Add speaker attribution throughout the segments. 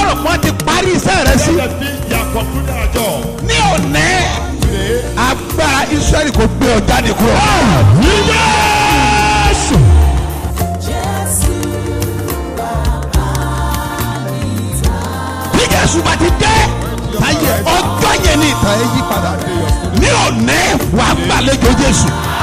Speaker 1: rò pé wọ́n ti parí iṣẹ́ rẹ sí
Speaker 2: Let them think they are concluding our job.
Speaker 1: ní òní
Speaker 2: Today,
Speaker 1: agbára israẹli kò gbé ọ jáde kúrò. bí jésù bá ti dé ayé ọjọ́ yẹn ní ìtàn ẹ yí padà ní òní wà á gbàlejò jésù.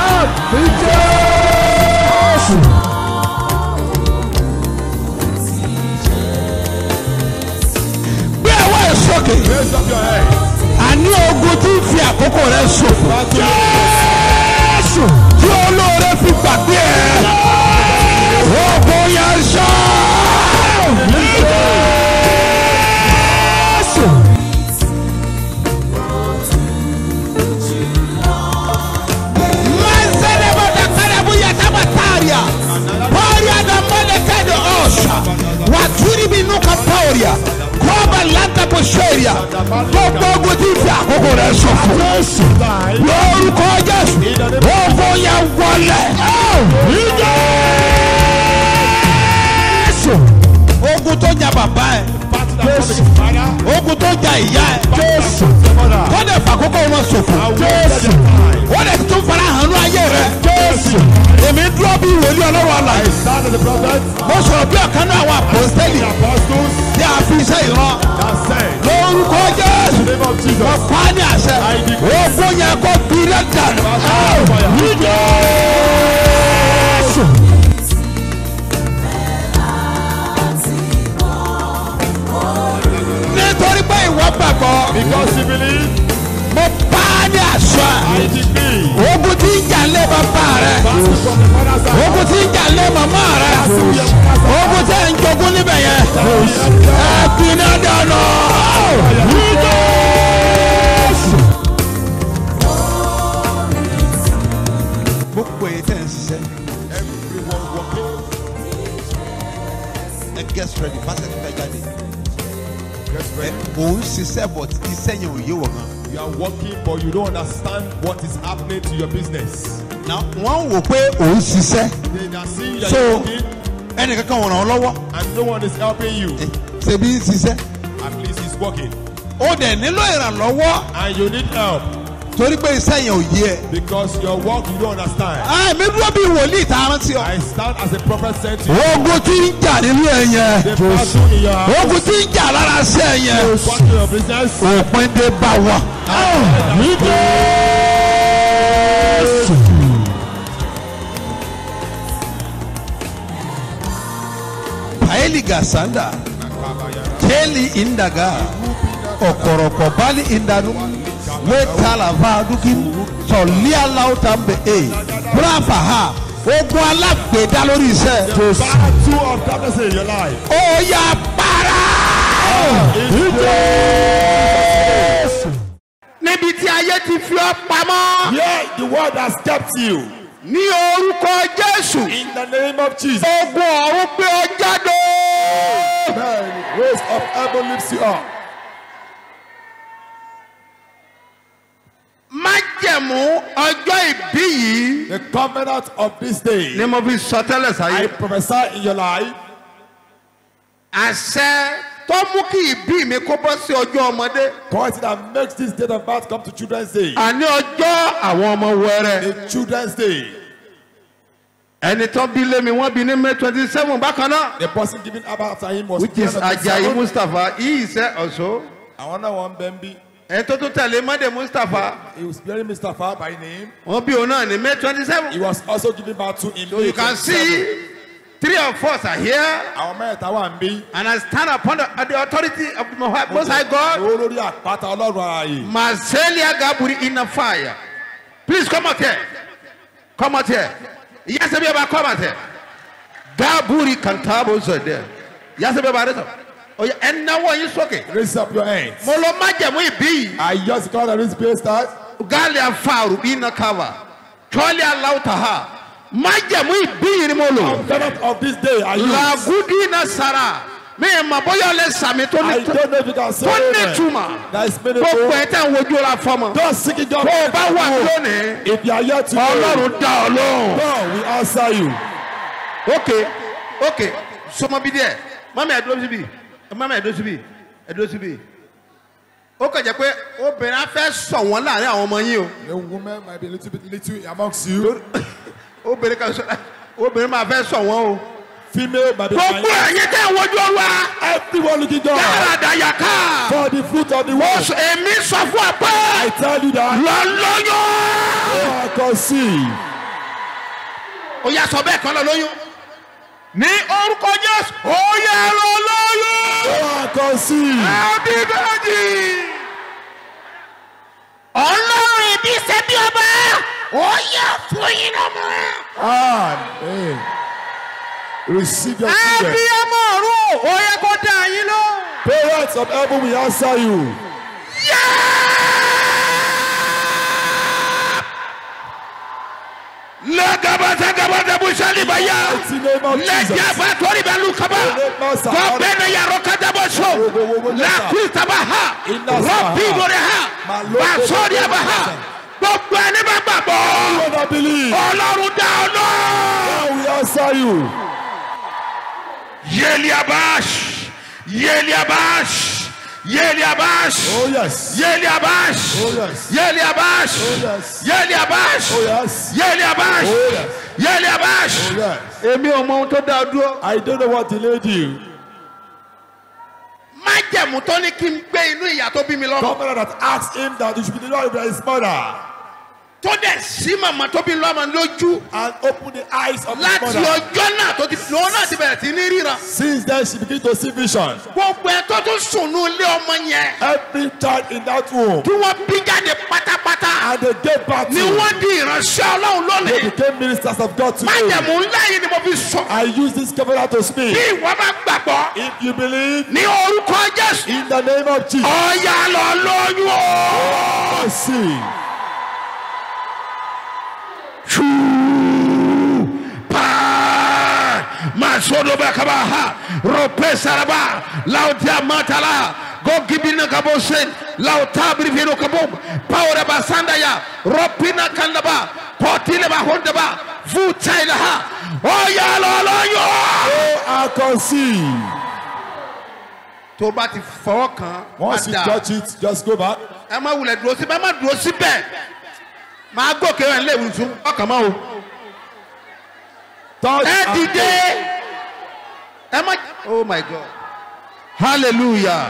Speaker 1: gbé ẹwọ́ ẹ̀ sókè
Speaker 2: raise up your head.
Speaker 1: àní ogun tí ń fi àkókò rẹ ṣòfò jésù tí olóore fi gbàgbé ẹ ogun yẹn ṣá. Jésù. Mazelemodakarabuyatabataaria. Paria da molekede osha. Waturi binuka pauria. Koba lanta posheria. Gbogbo ogun tí ń fi àkókò rẹ ṣòfò. Lórúkọ Jésù. Ogun yẹn wọlé. Jésù. Ogun tó jà bàbá ẹ̀.
Speaker 2: Battle that comes with his father.
Speaker 1: Ogun tó jà ìyá ẹ̀.
Speaker 2: Battle that comes with your mother.
Speaker 1: Kọ́dẹ̀ fàkókò wọn ṣòfò.
Speaker 2: I will get your time.
Speaker 1: Wọ́n lè tún fara hàn ní ayé rẹ̀. Jésù. Èmi dúró bí ìwòlí ọlọ́run
Speaker 2: I
Speaker 1: àlàyé.
Speaker 2: stand as a prophet.
Speaker 1: Mo sọ̀rọ̀ bí ọ̀kan náà àwọn àpòstẹ́lì
Speaker 2: The apostles
Speaker 1: tí a fi iṣẹ́ ìran.
Speaker 2: that said,
Speaker 1: Lórúkọ Jésù.
Speaker 2: in the name of Jesus,
Speaker 1: Mo pa á ní àṣẹ.
Speaker 2: I decree.
Speaker 1: Ogun yẹn kó gbiná dànù.
Speaker 2: fire.
Speaker 1: Ní Jésù. Nítorí pé ìwọ gbàgbọ́,
Speaker 2: because you believe,
Speaker 1: mo pa á ní àṣẹ.
Speaker 2: I decree.
Speaker 1: Ogun tí ń jà lé bàbá rẹ̀.
Speaker 2: Battle from the father's side.
Speaker 1: ogun tí ń jà lé màmá rẹ ogun tí ń jogún níbẹ̀ yẹn ẹ gbiná dànù. gbogbo èyí tẹ̀ ń ṣiṣẹ́
Speaker 2: Everyone walking.
Speaker 1: ẹ get ready pásítọ̀ ti fẹ́ jáde
Speaker 2: Get ready.
Speaker 1: òun ṣiṣẹ́ but iṣẹ́ yẹn ò yé wọ̀ gan.
Speaker 2: You are working, but you don't understand what is happening to your business.
Speaker 1: na wọ́n wò pé òun ṣiṣẹ́
Speaker 2: They are seeing that
Speaker 1: so
Speaker 2: you're working,
Speaker 1: ẹnìkankan wọ̀n ràn ọ́ lọ́wọ́
Speaker 2: and no one is helping you.
Speaker 1: Eh, ṣebí ń ṣiṣẹ́
Speaker 2: At least he's working.
Speaker 1: ó dẹ̀ nílò ìrànlọ́wọ́
Speaker 2: And you need help
Speaker 1: torí pé iṣẹ́ yẹn ò yé ẹ.
Speaker 2: because your work you don't understand.
Speaker 1: àmì dúró bí wòlíì tá a rántí ọ.
Speaker 2: I stand as a prophet sent to you.
Speaker 1: ogun tí ń jà nínú ẹ yẹn
Speaker 2: The battle in your house,
Speaker 1: ogun tí ń jà lára sí ẹ yẹn
Speaker 2: battle in your business.
Speaker 1: òpin dé bá wa. paeli gasanda keli indaga ọkọrọkọ bali indanu wetala vaduki sọlia lautambe e brafa ha ogun alágbèédá lórí iṣẹ́.
Speaker 2: Battle of darkness in your life.
Speaker 1: ó yá para. níbi tí ayé ti fi ọ́ pamọ́.
Speaker 2: Yeah, the word has kept you.
Speaker 1: ní orúkọ jésù.
Speaker 2: In the name of Jesus.
Speaker 1: ogun ọ̀run gbé ọ jáde.
Speaker 2: Man, raise of heaven lifts you up.
Speaker 1: májẹ̀mú ọjọ́ ìbí yìí.
Speaker 2: The covenant of this day.
Speaker 1: ni mo fi sọ tẹ́lẹ̀
Speaker 2: I
Speaker 1: sáyé.
Speaker 2: prophesy in your life.
Speaker 1: àṣẹ tó mú kí ìbí mi kó bọ́ sí ọjọ́ ọmọdé.
Speaker 2: Quality that makes this date of birth come to Children's Day.
Speaker 1: àní ọjọ́ àwọn ọmọ wẹrẹ.
Speaker 2: The Children's Day.
Speaker 1: ẹni tó bí lé mi wọ́n bí ní may twenty seven bákan náà.
Speaker 2: The person giving Abba after him was
Speaker 1: which is ajayi mustapha yìí ṣe ọ̀ṣọ́.
Speaker 2: àwọn náà wọn bẹ́ẹ̀ bí.
Speaker 1: ẹni tó tún tẹ̀lé mọ́dé mustapha.
Speaker 2: He was bearing Mustapha by name.
Speaker 1: wọ́n bí òun náà ní may twenty
Speaker 2: He
Speaker 1: seven.
Speaker 2: was also giving birth to him.
Speaker 1: so you can see three of us are here
Speaker 2: Àwọn mẹ́ta wà ń bí.
Speaker 1: and I stand upon the, the authority of the Most Most High God.
Speaker 2: Owó lórí àpáta ọlọ́run ààyè.
Speaker 1: Marcelia Gaburi in a fire. Please come out here. Come out here. Yes, be about come out here. Gaburi Kantabo said there. Yes, be about it. Oh, yeah, and now what you soke?
Speaker 2: Raise up your hands.
Speaker 1: Molo majamu ibi.
Speaker 2: I just call the space start.
Speaker 1: Gali afaru ina cover. Choli alautaha. Majamu ibi ni molo.
Speaker 2: Covenant of this day. I
Speaker 1: La
Speaker 2: use.
Speaker 1: gudi na sara. Me maboyo le sami to
Speaker 2: I
Speaker 1: ni
Speaker 2: don't know if you can say
Speaker 1: tó ní
Speaker 2: amen.
Speaker 1: túmọ̀.
Speaker 2: That is
Speaker 1: Gbogbo
Speaker 2: meaningful.
Speaker 1: ẹ̀ tẹ̀ ń wojú la fọmọ.
Speaker 2: Don't seek it just.
Speaker 1: Tó o bá wà lónìí.
Speaker 2: If you are here today.
Speaker 1: Ọlọ́run dá ọ lóhùn.
Speaker 2: God will answer you.
Speaker 1: ok ok sọmọ bi díẹ̀ mami ẹdúró síbi mami ẹdúró síbi ẹ dúró síbi ó kàn jẹ́ pé obìnrin á fẹ́ sọ wọ́n láàrin àwọn ọmọ yín o
Speaker 2: A woman might be a little bit little amongst you.
Speaker 1: obìnrin kan sọ obìnrin máa fẹ́ sọ wọ́n o.
Speaker 2: Female might be
Speaker 1: gbogbo ẹ̀yin tẹ́ ń wojú olúwa
Speaker 2: everyone looking down
Speaker 1: dáradá yàká
Speaker 2: for the fruit of the
Speaker 1: mo
Speaker 2: word.
Speaker 1: sọ èmi sọ fún ọ pé
Speaker 2: I tell you that
Speaker 1: lọ lóyún.
Speaker 2: I conceive.
Speaker 1: ó yà sọ bẹ́ẹ̀ kan lọ lóyún. ní orúkọ jésù ó yẹ lọ lóyún.
Speaker 2: I conceive.
Speaker 1: àbí bẹ́ẹ̀ni. ọlọ́run ìbí ṣe bí ọba ó yẹ fún yín lọ́mọ.
Speaker 2: Amen. Receive your children.
Speaker 1: abiyamọ ọ̀run ó yẹ kó dá yín lọ.
Speaker 2: Parents of heaven will answer you.
Speaker 1: lẹ́gàbàtà gàbàtà bùsàlì bàyà.
Speaker 2: It's in the name of Jesus.
Speaker 1: lẹ́jàbà torí bẹ lu kaba. kọ́bẹ́nẹ yàrá kájàbọ̀ sọ. làkúntàbà ha. rọ́bì bòrè ha. bàṣọ́ọ̀dì àbà ha. gbogbo ẹni bá gbàgbọ́.
Speaker 2: You don't believe.
Speaker 1: ọlọ́run dá ọ lọ.
Speaker 2: God will answer you.
Speaker 1: yéli abash yéli abash yéli abash
Speaker 2: Oh yes.
Speaker 1: yéli abash
Speaker 2: Oh, yes.
Speaker 1: yéli abash
Speaker 2: Oh yes.
Speaker 1: yéli abash
Speaker 2: Oh yes.
Speaker 1: yéli abash
Speaker 2: Oh yes.
Speaker 1: yéli abash.
Speaker 2: Oh yes.
Speaker 1: èmi ò mọ ohun tó dá ọ dúró.
Speaker 2: I don't know what delayed you.
Speaker 1: májẹ̀mú tó ní kí n gbé inú ìyá tó bí mi lọ́mọ.
Speaker 2: Governor that asked him that he should be delivered by his mother
Speaker 1: tó dẹ̀ sí màmá tó bí lọ́mọ lójú.
Speaker 2: and open the eyes of his
Speaker 1: láti
Speaker 2: mother.
Speaker 1: ọjọ́ náà tó ti lọ́wọ́ náà ti bẹ̀rẹ̀ sí ní ríran.
Speaker 2: Since then she began to see vision.
Speaker 1: gbogbo ẹ tó tún sùn ní ilé ọmọ yẹn.
Speaker 2: Every child in that womb
Speaker 1: tí wọ́n bí jáde pátápátá.
Speaker 2: and they gave back to
Speaker 1: ni wọ́n di ìránṣẹ́ ọlọ́run
Speaker 2: they
Speaker 1: lónìí.
Speaker 2: became ministers of God today.
Speaker 1: májẹ̀mú ńlá yìí ni mo fi sọ.
Speaker 2: I use this covenant to speak.
Speaker 1: bí ìwọ bá gbàgbọ́
Speaker 2: If you believe
Speaker 1: ní orúkọ jésù.
Speaker 2: in the name of Jesus,
Speaker 1: ọ̀yà lọ lóyún o.
Speaker 2: I see.
Speaker 1: Pa! Masodo bakaba ha. Rope saraba. Lautia matala. Go gibina kabosen. Lauta brifino kabom. Power basanda ya. Ropina kandaba. Potile ba hondaba. Vutaila ha. Ọ̀yà lọ lóyún o.
Speaker 2: I conceive.
Speaker 1: tó bá ti fọwọ́ kan
Speaker 2: Once you touch it, just go back.
Speaker 1: ẹ má wulẹ̀ dúró síbẹ̀ ẹ má dúró síbẹ̀ máa gòkè rẹ̀ lé ìwùsùn ọkàn mọ́ o.
Speaker 2: Touch
Speaker 1: ẹ
Speaker 2: and
Speaker 1: dìde ẹ má. oh my god hallelujah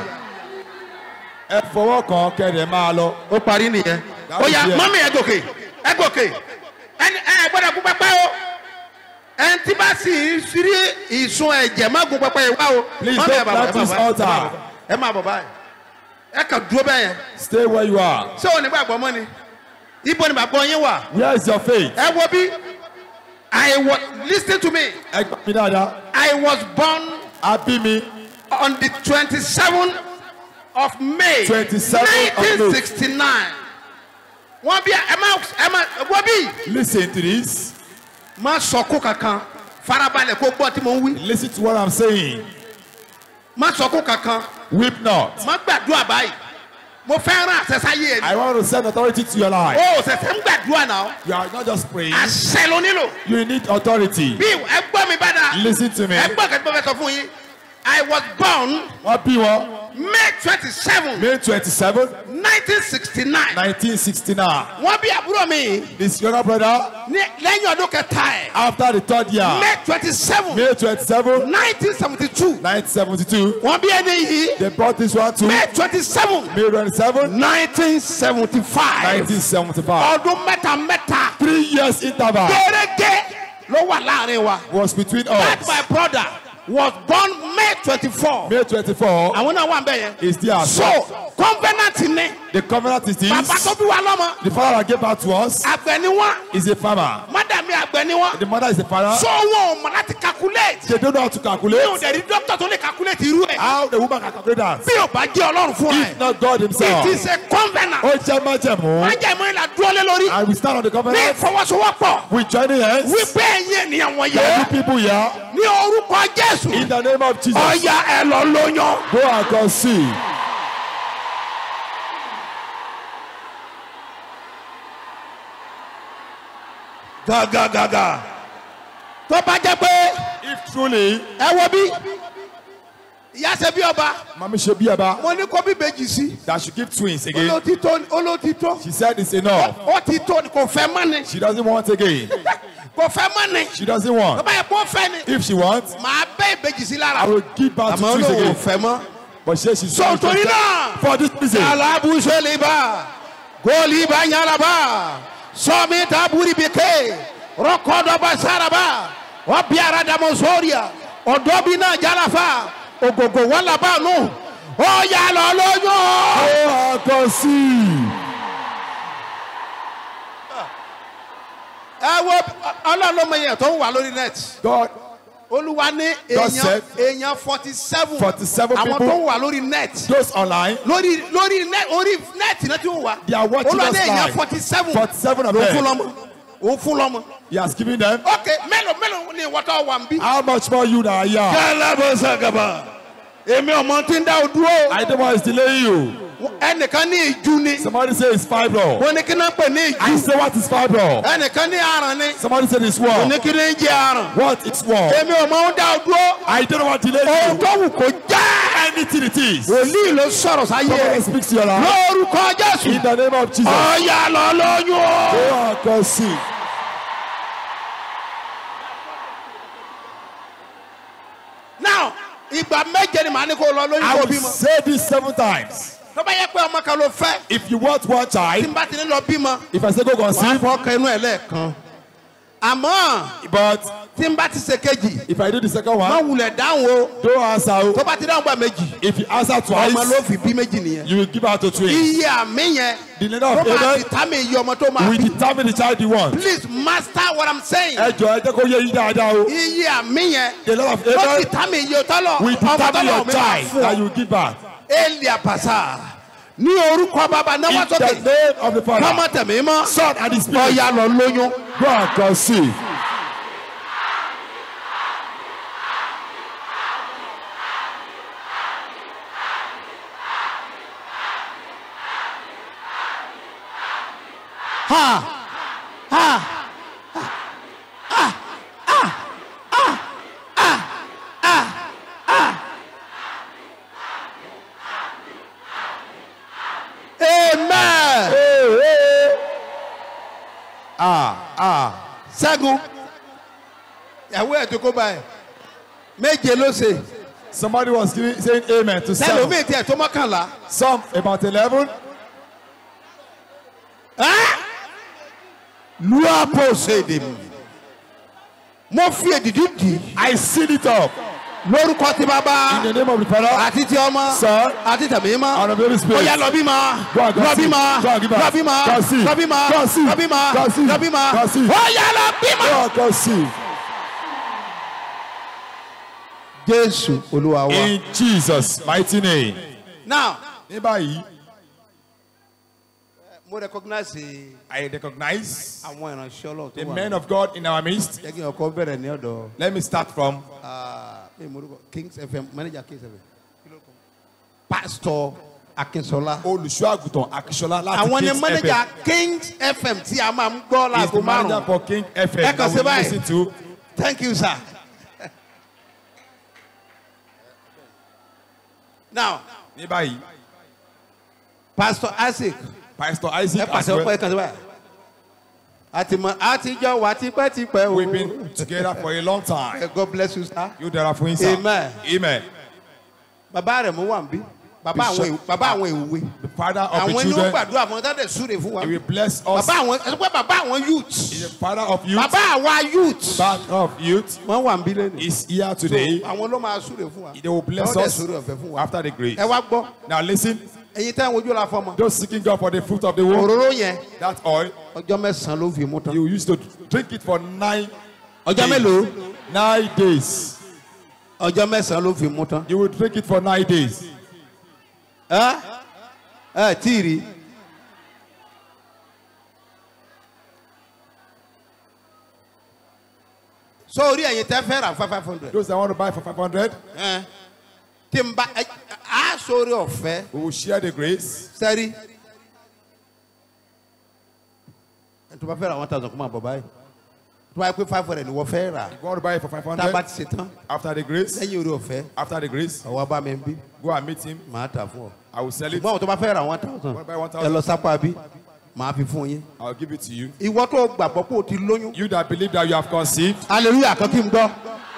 Speaker 2: ẹ fọwọ́ kan kẹ́rẹ̀ máa lọ.
Speaker 1: ó parí nìyẹn.
Speaker 2: That
Speaker 1: ó
Speaker 2: was
Speaker 1: yá
Speaker 2: there.
Speaker 1: mọ́mí ẹ gòkè ẹ gòkè ẹni ẹ gbọ́dọ̀ gún pẹ́pẹ́ o ẹni tí bá sì ń sírí ìsun ẹ̀jẹ̀ má gún pẹ́pẹ́ yìí wá o.
Speaker 2: Please
Speaker 1: Mọ́mí, ẹ
Speaker 2: don't
Speaker 1: máa bọ̀, ẹ máa
Speaker 2: practice
Speaker 1: bọ̀, ẹ máa
Speaker 2: altar.
Speaker 1: bọ̀, ẹ máa bọ̀ báyìí ẹ kàn dúró bẹ́ẹ̀ yẹn
Speaker 2: Stay where you are.
Speaker 1: ṣé o ní gbàgbọ́ mọ́ ni ibo ni bàbá yín wà.
Speaker 2: Where is your faith?
Speaker 1: ẹ wo bí i was lis ten to me
Speaker 2: Ẹ gbà mí dáadáa.
Speaker 1: i was born
Speaker 2: A bí mi
Speaker 1: on the twenty-seven of may
Speaker 2: 27 of May.
Speaker 1: nineteen sixty-nine wọ́n bí ẹ má ẹ má wọ́n bí
Speaker 2: Listen to this.
Speaker 1: má sọkún kankan farabalẹ̀ kó gbọ́ tí mo ń wí
Speaker 2: Listen to what I'm saying.
Speaker 1: má sọkún kankan
Speaker 2: Weep not.
Speaker 1: má gbàdúrà báyìí mo fẹ́ rán àṣẹṣáyé ẹ̀
Speaker 2: I want to send authority to your life.
Speaker 1: o ṣẹ̀ṣẹ̀ ń gbàdúrà náà
Speaker 2: You are not just praying.
Speaker 1: àṣẹ ló nílò
Speaker 2: You need authority.
Speaker 1: bí ẹ gbọ́ mi bá dáa
Speaker 2: Listen to me.
Speaker 1: ẹ gbọ́ kẹ́tí mo fẹ́ sọ fún yín i was born
Speaker 2: Wọ́n bí wọn
Speaker 1: may twenty-seven
Speaker 2: May twenty-seven,
Speaker 1: nineteen sixty-nine
Speaker 2: nineteen sixty-nine.
Speaker 1: wọ́n bí àbúrò mi
Speaker 2: This younger brother
Speaker 1: ní lẹ́yìn ọdún kẹta ẹ̀
Speaker 2: after the third year.
Speaker 1: may twenty-seven
Speaker 2: May twenty-seven,
Speaker 1: nineteen seventy-two
Speaker 2: nineteen seventy-two.
Speaker 1: wọ́n bí ẹni yìí
Speaker 2: They brought this one to
Speaker 1: may twenty-seven
Speaker 2: May twenty-seven,
Speaker 1: nineteen seventy-five
Speaker 2: nineteen seventy-five.
Speaker 1: ọdún mẹ́ta mẹ́ta
Speaker 2: Three years interval
Speaker 1: gẹ́gẹ́ ló wà láàrin wa
Speaker 2: was between
Speaker 1: that
Speaker 2: us.
Speaker 1: my brother was born may twenty-four
Speaker 2: May twenty-four
Speaker 1: àwọn náà wà bẹ́ẹ̀ yẹn
Speaker 2: is there.
Speaker 1: so covenant ni
Speaker 2: The covenant is
Speaker 1: bàbá tó
Speaker 2: this.
Speaker 1: bí wa lọ́mọ
Speaker 2: The father that gave birth to us
Speaker 1: àgbẹ̀ ni wọ́n
Speaker 2: is a farmer.
Speaker 1: mádàmí àgbẹ̀ ni wọ́n
Speaker 2: The mother is a father.
Speaker 1: so wọn ò mọ̀ láti calculate
Speaker 2: They don't know how to
Speaker 1: mi ò
Speaker 2: calculate.
Speaker 1: dẹ̀ rí dókítà tó lè calculate irú ẹ̀
Speaker 2: How the woman can calculate that.
Speaker 1: bí ò bá jẹ́ ọlọ́run fúnra
Speaker 2: If
Speaker 1: ẹ̀
Speaker 2: not God
Speaker 1: it
Speaker 2: himself.
Speaker 1: is a covenant
Speaker 2: Ó jẹ́ májẹ̀mú.
Speaker 1: májẹ̀mú ìlà dúró lé lórí
Speaker 2: And we stand on the
Speaker 1: ní
Speaker 2: covenant.
Speaker 1: ìfọwọ́sowọ́pọ̀
Speaker 2: We join hands.
Speaker 1: wípé ẹ̀yin ènìyàn
Speaker 2: There
Speaker 1: wọ̀nyẹ
Speaker 2: are people here.
Speaker 1: ní orúkọ jésù
Speaker 2: In the name of Jesus.
Speaker 1: ọ̀yà ẹ̀ lọ lóyún.
Speaker 2: Go and conceive.
Speaker 1: gàgàgàgà tó bá jẹ́ pé
Speaker 2: If truly
Speaker 1: ẹ wo bí ìyá ṣe bí ọba
Speaker 2: Mommy should be about
Speaker 1: mo ní kó bí bèjì sí
Speaker 2: that she give twins again.
Speaker 1: olótìtó olótìtó
Speaker 2: She said it's enough.
Speaker 1: ó ti tó ni kò fẹ́ mọ́ ni
Speaker 2: She doesn't want again.
Speaker 1: kò fẹ́ mọ́ ni
Speaker 2: She doesn't
Speaker 1: tó
Speaker 2: want.
Speaker 1: bá yẹ kó fẹ́ ni
Speaker 2: If she wants,
Speaker 1: màá bẹ́ ìbejì sí lára
Speaker 2: I will give birth to
Speaker 1: àmọ́
Speaker 2: twins
Speaker 1: olówó
Speaker 2: again.
Speaker 1: fẹ́ mọ́.
Speaker 2: But she she's
Speaker 1: so torí náà
Speaker 2: for this reason.
Speaker 1: alabuseliba goliba nyalaba sọmita buribike rọkọdọba saraba ọbiara damosoria ọdọbina jalafa ogogo walabanu ọyàlọ lóyún.
Speaker 2: Oh, I can see.
Speaker 1: ẹ wo ọlọ́lọ́mọ yẹn tó ń wà lórí net
Speaker 2: God,
Speaker 1: olúwa ní
Speaker 2: God
Speaker 1: èèyàn
Speaker 2: said
Speaker 1: èèyàn forty seven
Speaker 2: 47
Speaker 1: àwọn
Speaker 2: people.
Speaker 1: tó ń wà lórí net
Speaker 2: those online,
Speaker 1: lórí lórí net orí net náà ti ń wà
Speaker 2: They are watching
Speaker 1: olúwa
Speaker 2: us
Speaker 1: ní èèyàn
Speaker 2: live.
Speaker 1: forty seven
Speaker 2: 47 of
Speaker 1: ló fún
Speaker 2: them.
Speaker 1: lọ́mọ òun fún lọ́mọ.
Speaker 2: He has given them.
Speaker 1: ok mélòó mélòó ni wọ́tọ̀ wà ń bí.
Speaker 2: How much more you now? Yeah.
Speaker 1: kálábọ̀ sàgàbà èmi ọmọ tí ń dá o dúró
Speaker 2: I don't want to delay you.
Speaker 1: ẹnìkan ní ìjú ni
Speaker 2: Somebody say it's fibro.
Speaker 1: wọ́n ní kí náà pè ní
Speaker 2: I
Speaker 1: ìjú
Speaker 2: say what is fibro?
Speaker 1: ẹnìkan ní aràn ni
Speaker 2: Somebody say it's
Speaker 1: wọ́n ní
Speaker 2: war.
Speaker 1: kí ní jẹ́ aràn
Speaker 2: What is war?
Speaker 1: èmi ọmọ ń dá o dúró
Speaker 2: I don't want to delay
Speaker 1: ohun
Speaker 2: you.
Speaker 1: tó wù kó já
Speaker 2: Anything it is.
Speaker 1: wòlíì ló sọ̀rọ̀ sáyé
Speaker 2: Somebody speaks to your life.
Speaker 1: lórúkọ jésù
Speaker 2: In the name of Jesus.
Speaker 1: ọ̀yà lọ lóyún o.
Speaker 2: Oh, I can see.
Speaker 1: now ìgbà méje ni màá ní kó lọ lóyún
Speaker 2: I
Speaker 1: kó
Speaker 2: will
Speaker 1: bímọ
Speaker 2: say this seven times.
Speaker 1: tó bá yẹ pé ọmọ kan ló fẹ́
Speaker 2: If you want one
Speaker 1: tí
Speaker 2: child,
Speaker 1: n bá ti ní lọ bímọ
Speaker 2: if I say go
Speaker 1: wàá
Speaker 2: conceive,
Speaker 1: fọ́ ọkọ inú ẹ̀ lẹ́ẹ̀kan àmọ́
Speaker 2: but
Speaker 1: tí n bá ti ṣe kejì
Speaker 2: if I do the second
Speaker 1: má
Speaker 2: one,
Speaker 1: wulẹ̀ dáhùn o
Speaker 2: don't answer.
Speaker 1: tó bá ti dáhùn gbà méjì
Speaker 2: If you answer
Speaker 1: ọmọ ló
Speaker 2: twice,
Speaker 1: fi bí méjì nìyẹn
Speaker 2: you will give out to twins.
Speaker 1: iye àmì yẹn
Speaker 2: The leader
Speaker 1: tó
Speaker 2: of
Speaker 1: máa
Speaker 2: Amen
Speaker 1: ti tá mi iye ọmọ tó máa
Speaker 2: will
Speaker 1: bí
Speaker 2: determine the child you want.
Speaker 1: please master what i'm saying
Speaker 2: Ẹ jọ ẹ jẹ́ kó yé yín dáadáa o.
Speaker 1: iye àmì yẹn
Speaker 2: The Lord of
Speaker 1: tó ti
Speaker 2: Amen
Speaker 1: tá mi iye tọ́lọ̀
Speaker 2: will
Speaker 1: ọmọ
Speaker 2: determine
Speaker 1: tọ́lọ̀
Speaker 2: your
Speaker 1: mi máa
Speaker 2: child
Speaker 1: fún
Speaker 2: that
Speaker 1: ọ
Speaker 2: you will give birth.
Speaker 1: eli apasa ní orúkọ bàbá náwó
Speaker 2: In the
Speaker 1: sókè
Speaker 2: name of the
Speaker 1: kọ́mọ
Speaker 2: Father,
Speaker 1: tẹ̀mí mọ́
Speaker 2: Son, and the Spirit.
Speaker 1: ọ̀ya lọ lóyún.
Speaker 2: Go and conceive.
Speaker 1: ha ha amen. ah ah ṣẹ́gun ìyàwó ẹ̀ tó kó báyìí méje ló ṣe
Speaker 2: Somebody was giving, saying amen to seven.
Speaker 1: sẹ́lómi tiẹ̀ tó mọ́kànlá.
Speaker 2: Some about 11.
Speaker 1: luapo ṣèdè mi mo fi èdìdí dì í
Speaker 2: I seal it up.
Speaker 1: lórúkọ tí
Speaker 2: In
Speaker 1: bàbá
Speaker 2: the name of the Father,
Speaker 1: àti tí ọmọ
Speaker 2: Son,
Speaker 1: àti tẹ̀mí
Speaker 2: and
Speaker 1: mọ́
Speaker 2: of the Holy
Speaker 1: ó
Speaker 2: Spirit.
Speaker 1: yá lọ bí ma
Speaker 2: Go and
Speaker 1: lọ bí
Speaker 2: conceive.
Speaker 1: ma
Speaker 2: Go and give birth.
Speaker 1: lọ bí ma
Speaker 2: Conceive.
Speaker 1: lọ bí ma
Speaker 2: Conceive.
Speaker 1: lọ bí ma
Speaker 2: Conceive.
Speaker 1: lọ bí ma
Speaker 2: Conceive.
Speaker 1: ó yá lọ bí ma.
Speaker 2: Go and conceive.
Speaker 1: jésù olúwa wa.
Speaker 2: In Jesus' mighty name.
Speaker 1: now
Speaker 2: Ní báyìí,
Speaker 1: mo recognize
Speaker 2: I recognize
Speaker 1: àwọn ìránṣẹ́ ọlọ́run
Speaker 2: the
Speaker 1: tó wà.
Speaker 2: men of God in our midst.
Speaker 1: jẹ́ kí n ọkọ bẹ̀rẹ̀ ní ọ̀dọ̀
Speaker 2: Let me start from
Speaker 1: ah, mi mo rúkọ kings fm manager kings fm pastor akínṣọlá.
Speaker 2: olùṣọ́ àgùntàn Akíṣọlá láti
Speaker 1: àwọn ni
Speaker 2: Kings
Speaker 1: manager
Speaker 2: FM.
Speaker 1: kings fm tí a máa ń gbọ́
Speaker 2: He is the
Speaker 1: láago
Speaker 2: manager
Speaker 1: márùn-ún.
Speaker 2: for King FM
Speaker 1: Ẹ kàn
Speaker 2: that
Speaker 1: sí
Speaker 2: we
Speaker 1: báyìí.
Speaker 2: listen to.
Speaker 1: thank you sir. now
Speaker 2: Ní báyìí,
Speaker 1: pastor isaac
Speaker 2: Pastor
Speaker 1: ẹ
Speaker 2: Isaac as
Speaker 1: pàṣẹ ọpọ ẹ
Speaker 2: well.
Speaker 1: kàn sí báyìí. àtìmọ̀ àtijọ́ wà tipẹ́tipẹ́ o.
Speaker 2: We've been together for a long time.
Speaker 1: Eh, God bless you sir.
Speaker 2: You dára fún yín sir.
Speaker 1: Amen.
Speaker 2: Amen.
Speaker 1: bàbá rẹ̀ mú wà ń bí. bàbá àwọn
Speaker 2: Bishop-
Speaker 1: èwe bàbá àwọn èwe.
Speaker 2: The father of
Speaker 1: àwọn
Speaker 2: the
Speaker 1: ni ó
Speaker 2: children,
Speaker 1: gbàdúrà fún ọtá dẹ̀ súre fún wa.
Speaker 2: he will bless us.
Speaker 1: bàbá àwọn ẹ sọ pé bàbá àwọn youth.
Speaker 2: The father of youth,
Speaker 1: bàbá àwa youth.
Speaker 2: father of youth,
Speaker 1: wọ́n wà ń bí lẹ́nu.
Speaker 2: is here today.
Speaker 1: àwọn ló máa súre fún wa.
Speaker 2: They will bless
Speaker 1: Wọ́n dẹ̀
Speaker 2: us
Speaker 1: súre ọ̀fẹ́ fún wa.
Speaker 2: after the grace.
Speaker 1: ẹ wá gbọ́
Speaker 2: Now listen,
Speaker 1: ẹ̀yin tẹ́ ń wojú la fọmọ.
Speaker 2: those seeking God for the fruit of the womb,
Speaker 1: òróró yẹn
Speaker 2: that oil,
Speaker 1: ọjọ́ mẹ́sàn-án ló fi mú tán.
Speaker 2: you used to drink it for nine
Speaker 1: ọjọ́
Speaker 2: days.
Speaker 1: mélòó.
Speaker 2: Nine days.
Speaker 1: ọjọ́ mẹ́sàn-án ló fi mú tán.
Speaker 2: You will drink it for nine days.
Speaker 1: ẹ ẹ tí ì rí. so orí ẹ̀yin tẹ́ fẹ́ rà five five hundred.
Speaker 2: Those that want to buy for 500,
Speaker 1: ẹ tí n bá ẹ á sórí ọ̀fẹ́
Speaker 2: we will share the grace.
Speaker 1: sẹ́rí. ẹ tó bá fẹ́ ra one thousand kó máa bọ̀ báyìí tó bá yẹ pé five hundred ni wọ́n fẹ́ rà
Speaker 2: If you want to buy it for
Speaker 1: tá a bá
Speaker 2: 500,
Speaker 1: ti ṣe tán
Speaker 2: after the grace,
Speaker 1: lẹ́yìn orí ọ̀fẹ́
Speaker 2: after the grace,
Speaker 1: ọwọ́ bá mi ń bí
Speaker 2: go and meet him.
Speaker 1: màá tà fún ọ.
Speaker 2: I will sell it.
Speaker 1: ṣùgbọ́n àwọn tó bá fẹ́ ra one thousand
Speaker 2: Want to buy one
Speaker 1: ẹ lọ
Speaker 2: thousand?
Speaker 1: sápá bí màá fi fún yín.
Speaker 2: I'll give it to you.
Speaker 1: ìwọ tó gbàgbọ́ pé o ti lóyún.
Speaker 2: You that believe that you have conceived,
Speaker 1: hallelujah kan kí n gbọ́.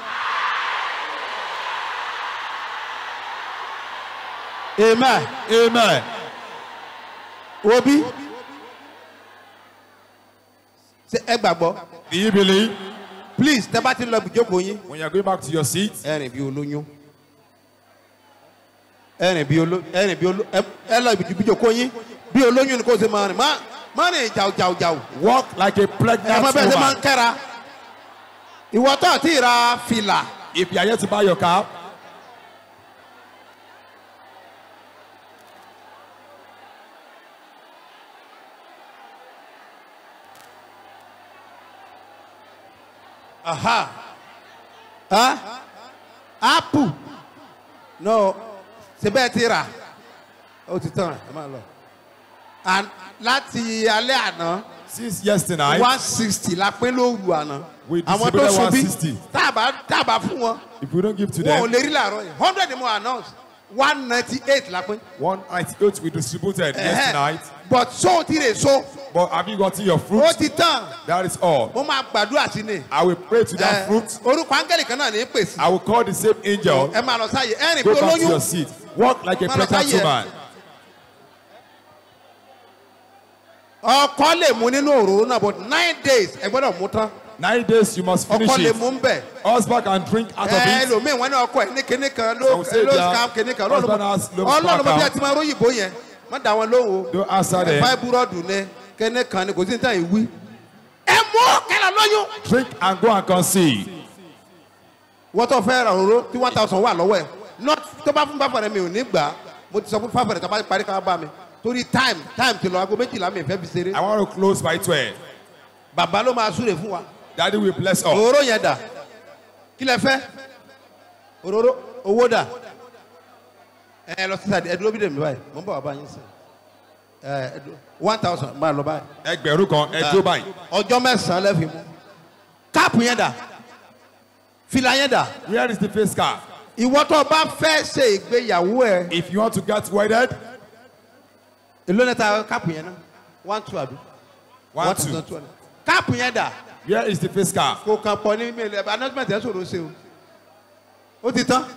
Speaker 1: amen.
Speaker 2: amen.
Speaker 1: wo bí. ṣé ẹ gbàgbọ́.
Speaker 2: Do you believe?
Speaker 1: please tẹ bá ti lọ ibùjókòó yín.
Speaker 2: When you're going back to your seat,
Speaker 1: ẹ rìn bí olóyún. ẹ rìn bí olóyún. ẹ rìn bí olóyún. ẹ lọ ibùjókòó yín. bí olóyún ni kò ṣe máa rìn. má má rìn jàù jàù jàù.
Speaker 2: walk like a
Speaker 1: ẹ
Speaker 2: pregnant
Speaker 1: mọ bẹ́ẹ̀ ṣe máa ń
Speaker 2: woman.
Speaker 1: kẹ́ra. ìwọ tó ti ra fìlà.
Speaker 2: If you are yet to buy your car,
Speaker 1: Aha. Huh? Apple. No. Ṣé bẹ́ẹ̀ ti rà? Ó ti tán ẹ máa lọ. And láti alẹ́ àná
Speaker 2: since yesterday,
Speaker 1: one sixty la pín lóru àná.
Speaker 2: We
Speaker 1: Àwọn tó
Speaker 2: distributed
Speaker 1: ṣubí
Speaker 2: 160.
Speaker 1: tábà tábà fún wọn.
Speaker 2: if we don't give to
Speaker 1: Wọn ò
Speaker 2: them,
Speaker 1: lè rí làárọ̀ yẹn. hundred ni mo announce. one ninety eight la pín.
Speaker 2: 198 we distributed
Speaker 1: Ẹhẹ́.
Speaker 2: yesterday.
Speaker 1: But so ti rè so.
Speaker 2: But have you gotten your
Speaker 1: Ó
Speaker 2: fruit?
Speaker 1: ti tán.
Speaker 2: That is all.
Speaker 1: Mo máa gbàdúrà sí ni.
Speaker 2: I will pray to that
Speaker 1: Ẹ,
Speaker 2: fruit.
Speaker 1: Orúkọ áńgẹ́lì kan náà ní pèsè.
Speaker 2: I will call the same angel.
Speaker 1: Ẹ máa lọ sáyé. Ẹ rìn bí
Speaker 2: Go back to your
Speaker 1: olóyún.
Speaker 2: seat. Walk like a
Speaker 1: Mama,
Speaker 2: pregnant
Speaker 1: say yeah.
Speaker 2: woman.
Speaker 1: ọkọ lè mú nínú òróró náà but nine days ẹ gbọ́dọ̀ mú tán
Speaker 2: Nine days you must finish
Speaker 1: ọkọ lè
Speaker 2: it.
Speaker 1: mú ń bẹ̀
Speaker 2: Husband can drink out of
Speaker 1: ẹ
Speaker 2: it.
Speaker 1: ẹlòmíì wọn ní ọkọ ẹ ní kinní kan ló
Speaker 2: Some say
Speaker 1: ló
Speaker 2: their
Speaker 1: scam kinní kan
Speaker 2: husband has low
Speaker 1: ọlọ́run mo bí
Speaker 2: scam.
Speaker 1: a ti máa róyìnbó yẹn má dá wọn lóhùn o
Speaker 2: Don't answer them.
Speaker 1: fáibúrọ́dù ní kinní kan ní kò sí ní tàn ìwí. ẹ mú kẹlẹ lóyún.
Speaker 2: Drink and go and conceive.
Speaker 1: wọ́n tó fẹ́ ra òróró tí one thousand wà lọ́wọ́ ẹ̀ not tó bá fún báfọ̀rẹ́ mi ò ní gbà á mo ti sọ fún báfọ̀rẹ́ tó bá parí ká bá mi torí time time ti lọ aago méjìlá mi ìfẹ́ fi ṣeré
Speaker 2: I want to close by 12.
Speaker 1: bàbá ló máa súre fún wa.
Speaker 2: Daddy will bless us.
Speaker 1: òróró yẹn dà kí lẹ fẹ́ òróró owó dà ẹ lọ sí sàdé ẹdúró bí dèmi báyìí mo ń bọ̀ wá bá yín sìn ẹ ẹdúró one thousand máa lọ báyìí
Speaker 2: Ẹgbẹ̀rún kan, ẹ dúró báyìí.
Speaker 1: ọjọ́ mẹ́sàn-án lẹ́fì mú káàpù yẹn dà fìlà yẹn dà
Speaker 2: Where is the face card?
Speaker 1: ìwọ tó o bá fẹ́ ṣe ìgbéyàwó ẹ
Speaker 2: If you want to get wedded,
Speaker 1: èló ní ta káàpù yẹn náà one two àbí
Speaker 2: one,
Speaker 1: thousand
Speaker 2: two.
Speaker 1: two hundred káàpù yẹn dà
Speaker 2: Where is the face card?
Speaker 1: kò kàn pọ̀ ní mail ẹ̀ announcement ẹ̀ sọ̀rọ̀ ṣe o ó ti tán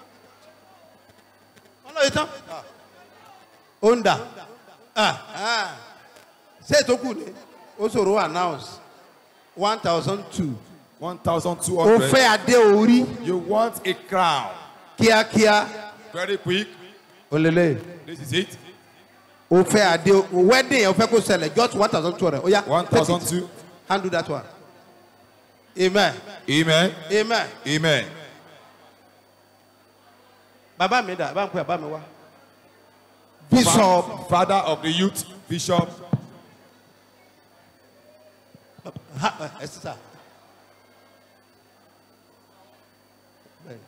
Speaker 1: wọ́n lọ yìí tán ó ń dà Ah, ah. ṣé ètò kù ni ó sọ̀rọ̀ announce one thousand two ó
Speaker 2: 1,200.
Speaker 1: fẹ́ adé orí
Speaker 2: You want a crown.
Speaker 1: kíákíá
Speaker 2: Very quick.
Speaker 1: ó lélẹ̀
Speaker 2: This is it.
Speaker 1: ó fẹ́ adé wedding yẹn ó fẹ́ kó ṣẹlẹ̀ just one thousand two hundred ó yá take it.
Speaker 2: 1,200.
Speaker 1: handle that one amen
Speaker 2: Amen.
Speaker 1: amen
Speaker 2: Amen.
Speaker 1: bàbá mi dà bá ń pè bàbá mi wá bishop.
Speaker 2: Father of the youth, Bishop.
Speaker 1: Ha, ẹ sísà. Bẹ́ẹ̀ni.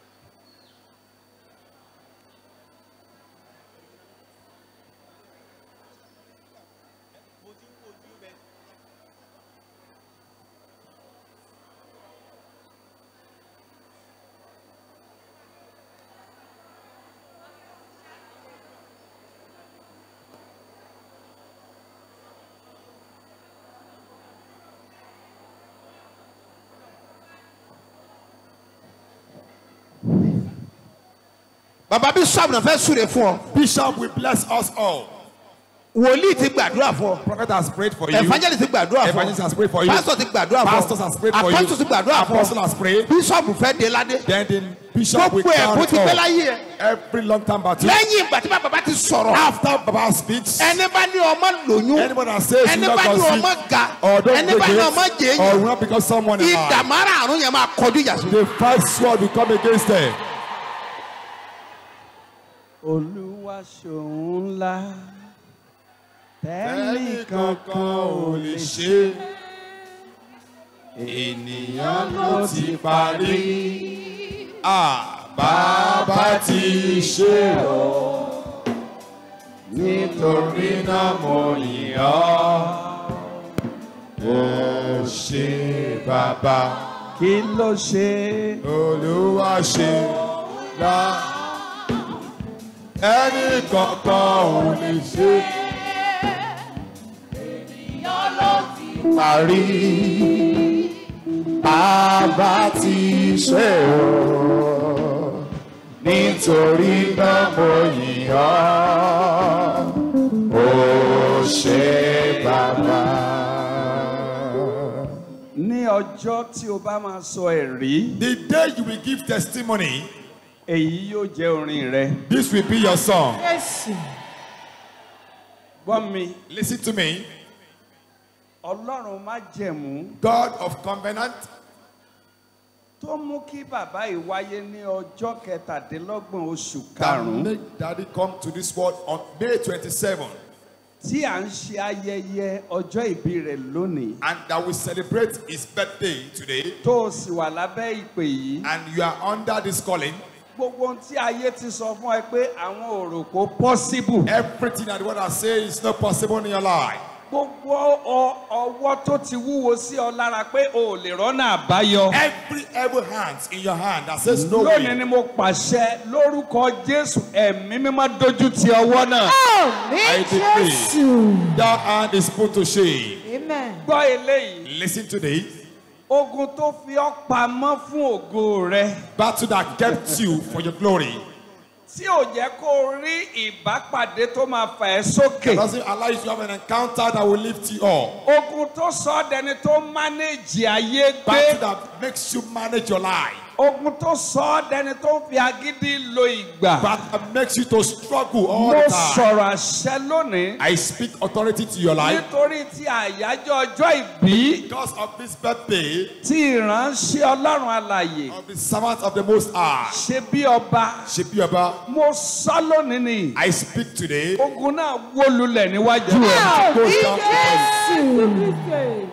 Speaker 1: bàbá bishop náà fẹ́ súre fún ọ
Speaker 2: Bishop will bless us all.
Speaker 1: wòlíì ti gbàdúrà fún ọ
Speaker 2: Prophet has prayed for you.
Speaker 1: evangelist ti gbàdúrà fún
Speaker 2: Evangelist has
Speaker 1: ọ
Speaker 2: prayed for you.
Speaker 1: pastor ti gbàdúrà fún ọ
Speaker 2: Pastors has prayed for you.
Speaker 1: apostle ti gbàdúrà fún
Speaker 2: Apostle
Speaker 1: ọ
Speaker 2: has prayed.
Speaker 1: bishop fẹ́ dé ládé
Speaker 2: Then the bishop will
Speaker 1: gbogbo ẹ̀ bó
Speaker 2: count
Speaker 1: ti pẹ́
Speaker 2: all.
Speaker 1: láyé ẹ̀
Speaker 2: Every long time battle.
Speaker 1: lẹ́yìn ìgbà tí bàbá ti sọ̀rọ̀
Speaker 2: After Baba speaks,
Speaker 1: ẹni bá ní ọmọ lóyún
Speaker 2: anybody that says
Speaker 1: ẹni
Speaker 2: you
Speaker 1: bá
Speaker 2: not
Speaker 1: ní
Speaker 2: conceive
Speaker 1: ọmọ ga
Speaker 2: or don't
Speaker 1: ẹni bá ní ọmọ
Speaker 2: break
Speaker 1: jẹ
Speaker 2: it or
Speaker 1: èèyàn
Speaker 2: will not become someone in life,
Speaker 1: ìdàmárà àrùn yẹn máa kọjú ìjà sí.
Speaker 2: the fight sword will come against them.
Speaker 3: olúwa ṣòun ńlá tẹ́lẹ̀ kankan ò lè ṣe
Speaker 2: ènìyàn ló ti parí. Bàbá ti ṣe o, nítorí náà mo yìn ọ́. Ó ṣe bàbá.
Speaker 3: kí ló ṣe
Speaker 2: Olúwa ṣe lá. Ẹni kankan ò lè ṣe. Parí. Àbá ti ṣe o. Nítorí náà mo yìn ọ́. Ó ṣe bàbá.
Speaker 3: ní ọjọ́ tí o bá máa sọ ẹ̀rí
Speaker 2: The day you will give testimony,
Speaker 3: èyí yóò jẹ́ orin rẹ
Speaker 2: this will be your song.
Speaker 3: gbọ́ mi
Speaker 2: Listen to me.
Speaker 3: ọlọ́run má jẹ̀mú
Speaker 2: God of covenant
Speaker 3: tó mú kí bàbá yìí wáyé ní ọjọ́ kẹtàdínlọ́gbọ̀n oṣù
Speaker 2: that
Speaker 3: karùn-ún
Speaker 2: make daddy come to this world on May 27
Speaker 3: tí à ń ṣe ayẹyẹ ọjọ́ ìbí rẹ̀ lónìí
Speaker 2: and that we celebrate his birthday today
Speaker 3: tó o sì wà lábẹ́ ìpè yìí
Speaker 2: and you are under this calling.
Speaker 3: gbogbo ohun tí ayé ti sọ fún ẹ pé àwọn ò rò kó possible
Speaker 2: Everything that what I say is not possible in your life.
Speaker 3: gbogbo ọ- ọwọ́ tó ti wúwo sí ọ lára pé o ò lè rọ́nà àbáyọ.
Speaker 2: Every evil hand in your hand that says no
Speaker 3: lónìí
Speaker 2: way.
Speaker 3: ni mo pàṣẹ lórúkọ jésù ẹ̀mí mímọ́ dojú ti ọwọ́ náà.
Speaker 2: I decree that hand is put to shame.
Speaker 4: Amen.
Speaker 3: gbọ́ eléyìí
Speaker 2: Listen to this.
Speaker 3: ogun tó fi ọ́ pamọ́ fún ògo rẹ
Speaker 2: Battle that kept you for your glory.
Speaker 3: tí ò jẹ́ kó o rí ìbápàdé tó máa fà ẹ́ sókè.
Speaker 2: Doesn't allow you to have an encounter that will lift you up.
Speaker 3: ogun tó sọ ọ́ dẹni tó mánéjì ayé
Speaker 2: Battle
Speaker 3: gbé.
Speaker 2: that makes you manage your life.
Speaker 3: ogun tó sọ ọ́ dẹni tó fi agídí lo ìgbà.
Speaker 2: But that makes you to struggle all
Speaker 3: mo
Speaker 2: the time.
Speaker 3: sọ̀rọ̀ àṣẹ lónìí
Speaker 2: I speak authority to your life.
Speaker 3: nítorí ti àyájọ́ ọjọ́ ìbí
Speaker 2: Because of this birthday
Speaker 3: tí ìránṣẹ́ ọlọ́run alàyè
Speaker 2: of the servant of the Most High,
Speaker 3: ṣe bí ọba
Speaker 2: Shepiaba,
Speaker 3: mo sọ lónìí ni
Speaker 2: I speak today.
Speaker 3: ogun náà wó lulẹ̀ níwájú ẹ̀.
Speaker 2: Goes down to us.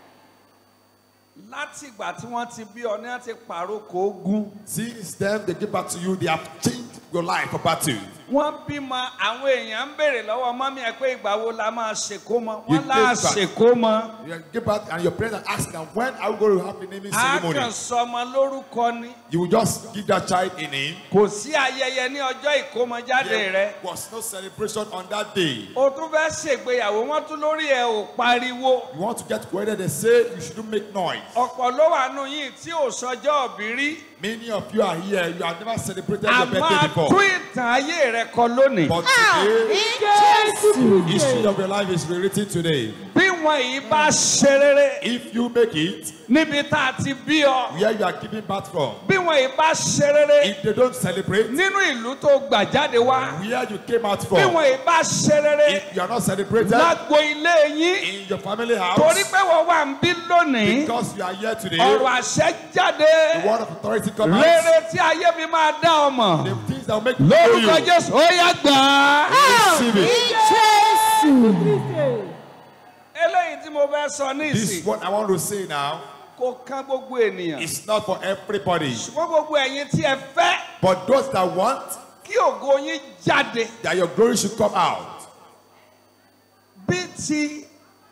Speaker 3: láti ìgbà tí wọ́n ti bí ọ ní wọ́n ti pàrókò ogun
Speaker 2: Since then, they give back to you. They have changed your life for battle.
Speaker 3: wọ́n bímọ àwọn èèyàn ń béèrè lọ́wọ́ mọ́mí ẹ pé ìgbà wo la máa ṣèkó mọ́
Speaker 2: You
Speaker 3: wọ́n lá
Speaker 2: take back.
Speaker 3: ṣèkó mọ́
Speaker 2: You give back, and your parents are asking, when are we going to have the naming
Speaker 3: a
Speaker 2: ceremony?
Speaker 3: kàn sọmọ lórúkọ ni
Speaker 2: You will just give that child a name.
Speaker 3: kò sí ayẹyẹ ní ọjọ́ ìkómọjáde rẹ
Speaker 2: There was no celebration on that day.
Speaker 3: o tún fẹ́ ṣègbéyàwó wọ́n tún lórí ẹ̀ ò pariwo
Speaker 2: You want to get wedded, they say you shouldn't make noise.
Speaker 3: ọ̀pọ̀ ló wà nù yìí tí ò sọjọ́ òbí rí
Speaker 2: Many of you are here, you have never celebrated
Speaker 3: a
Speaker 2: your
Speaker 3: máa
Speaker 2: birthday
Speaker 3: tún
Speaker 2: before.
Speaker 3: ìtàn ayé rẹ kọ lónìí.
Speaker 2: But today,
Speaker 4: Jésù.
Speaker 2: history of your life is rewritten today.
Speaker 3: bí wọn yìí bá ṣe rere
Speaker 2: If you make it,
Speaker 3: níbi tá a ti bí ọ
Speaker 2: where you are giving birth from,
Speaker 3: bí wọn yìí bá ṣe rere
Speaker 2: if they don't celebrate,
Speaker 3: nínú ìlú tó gbà jáde wá
Speaker 2: where you came out
Speaker 3: bí
Speaker 2: from,
Speaker 3: wọn yìí bá ṣe rere
Speaker 2: if you are not celebrated
Speaker 3: lágbo ilé yín
Speaker 2: in your family
Speaker 3: torí
Speaker 2: house,
Speaker 3: pé wọn wà ń bí lónìí
Speaker 2: because you are here today,
Speaker 3: ọ̀rọ̀ àṣẹ jáde
Speaker 2: the word of authority comes out.
Speaker 3: rere tí ayé mi máa dá ọmọ
Speaker 2: The things that will make you know
Speaker 3: lórúkọ
Speaker 2: you.
Speaker 3: jésù ó yá gbà á.
Speaker 2: Receive it.
Speaker 4: Jésù.
Speaker 3: eléyìí tí mo fẹ́ sọ ní
Speaker 2: This is
Speaker 3: ìsìn
Speaker 2: what I want to say now.
Speaker 3: kò kán gbogbo ènìyàn
Speaker 2: It's not for everybody.
Speaker 3: ṣùgbọ́n gbogbo ẹ̀yin tí ẹ fẹ́
Speaker 2: But those that want
Speaker 3: kí ògo yín jáde
Speaker 2: that your glory should come out.
Speaker 3: bí ti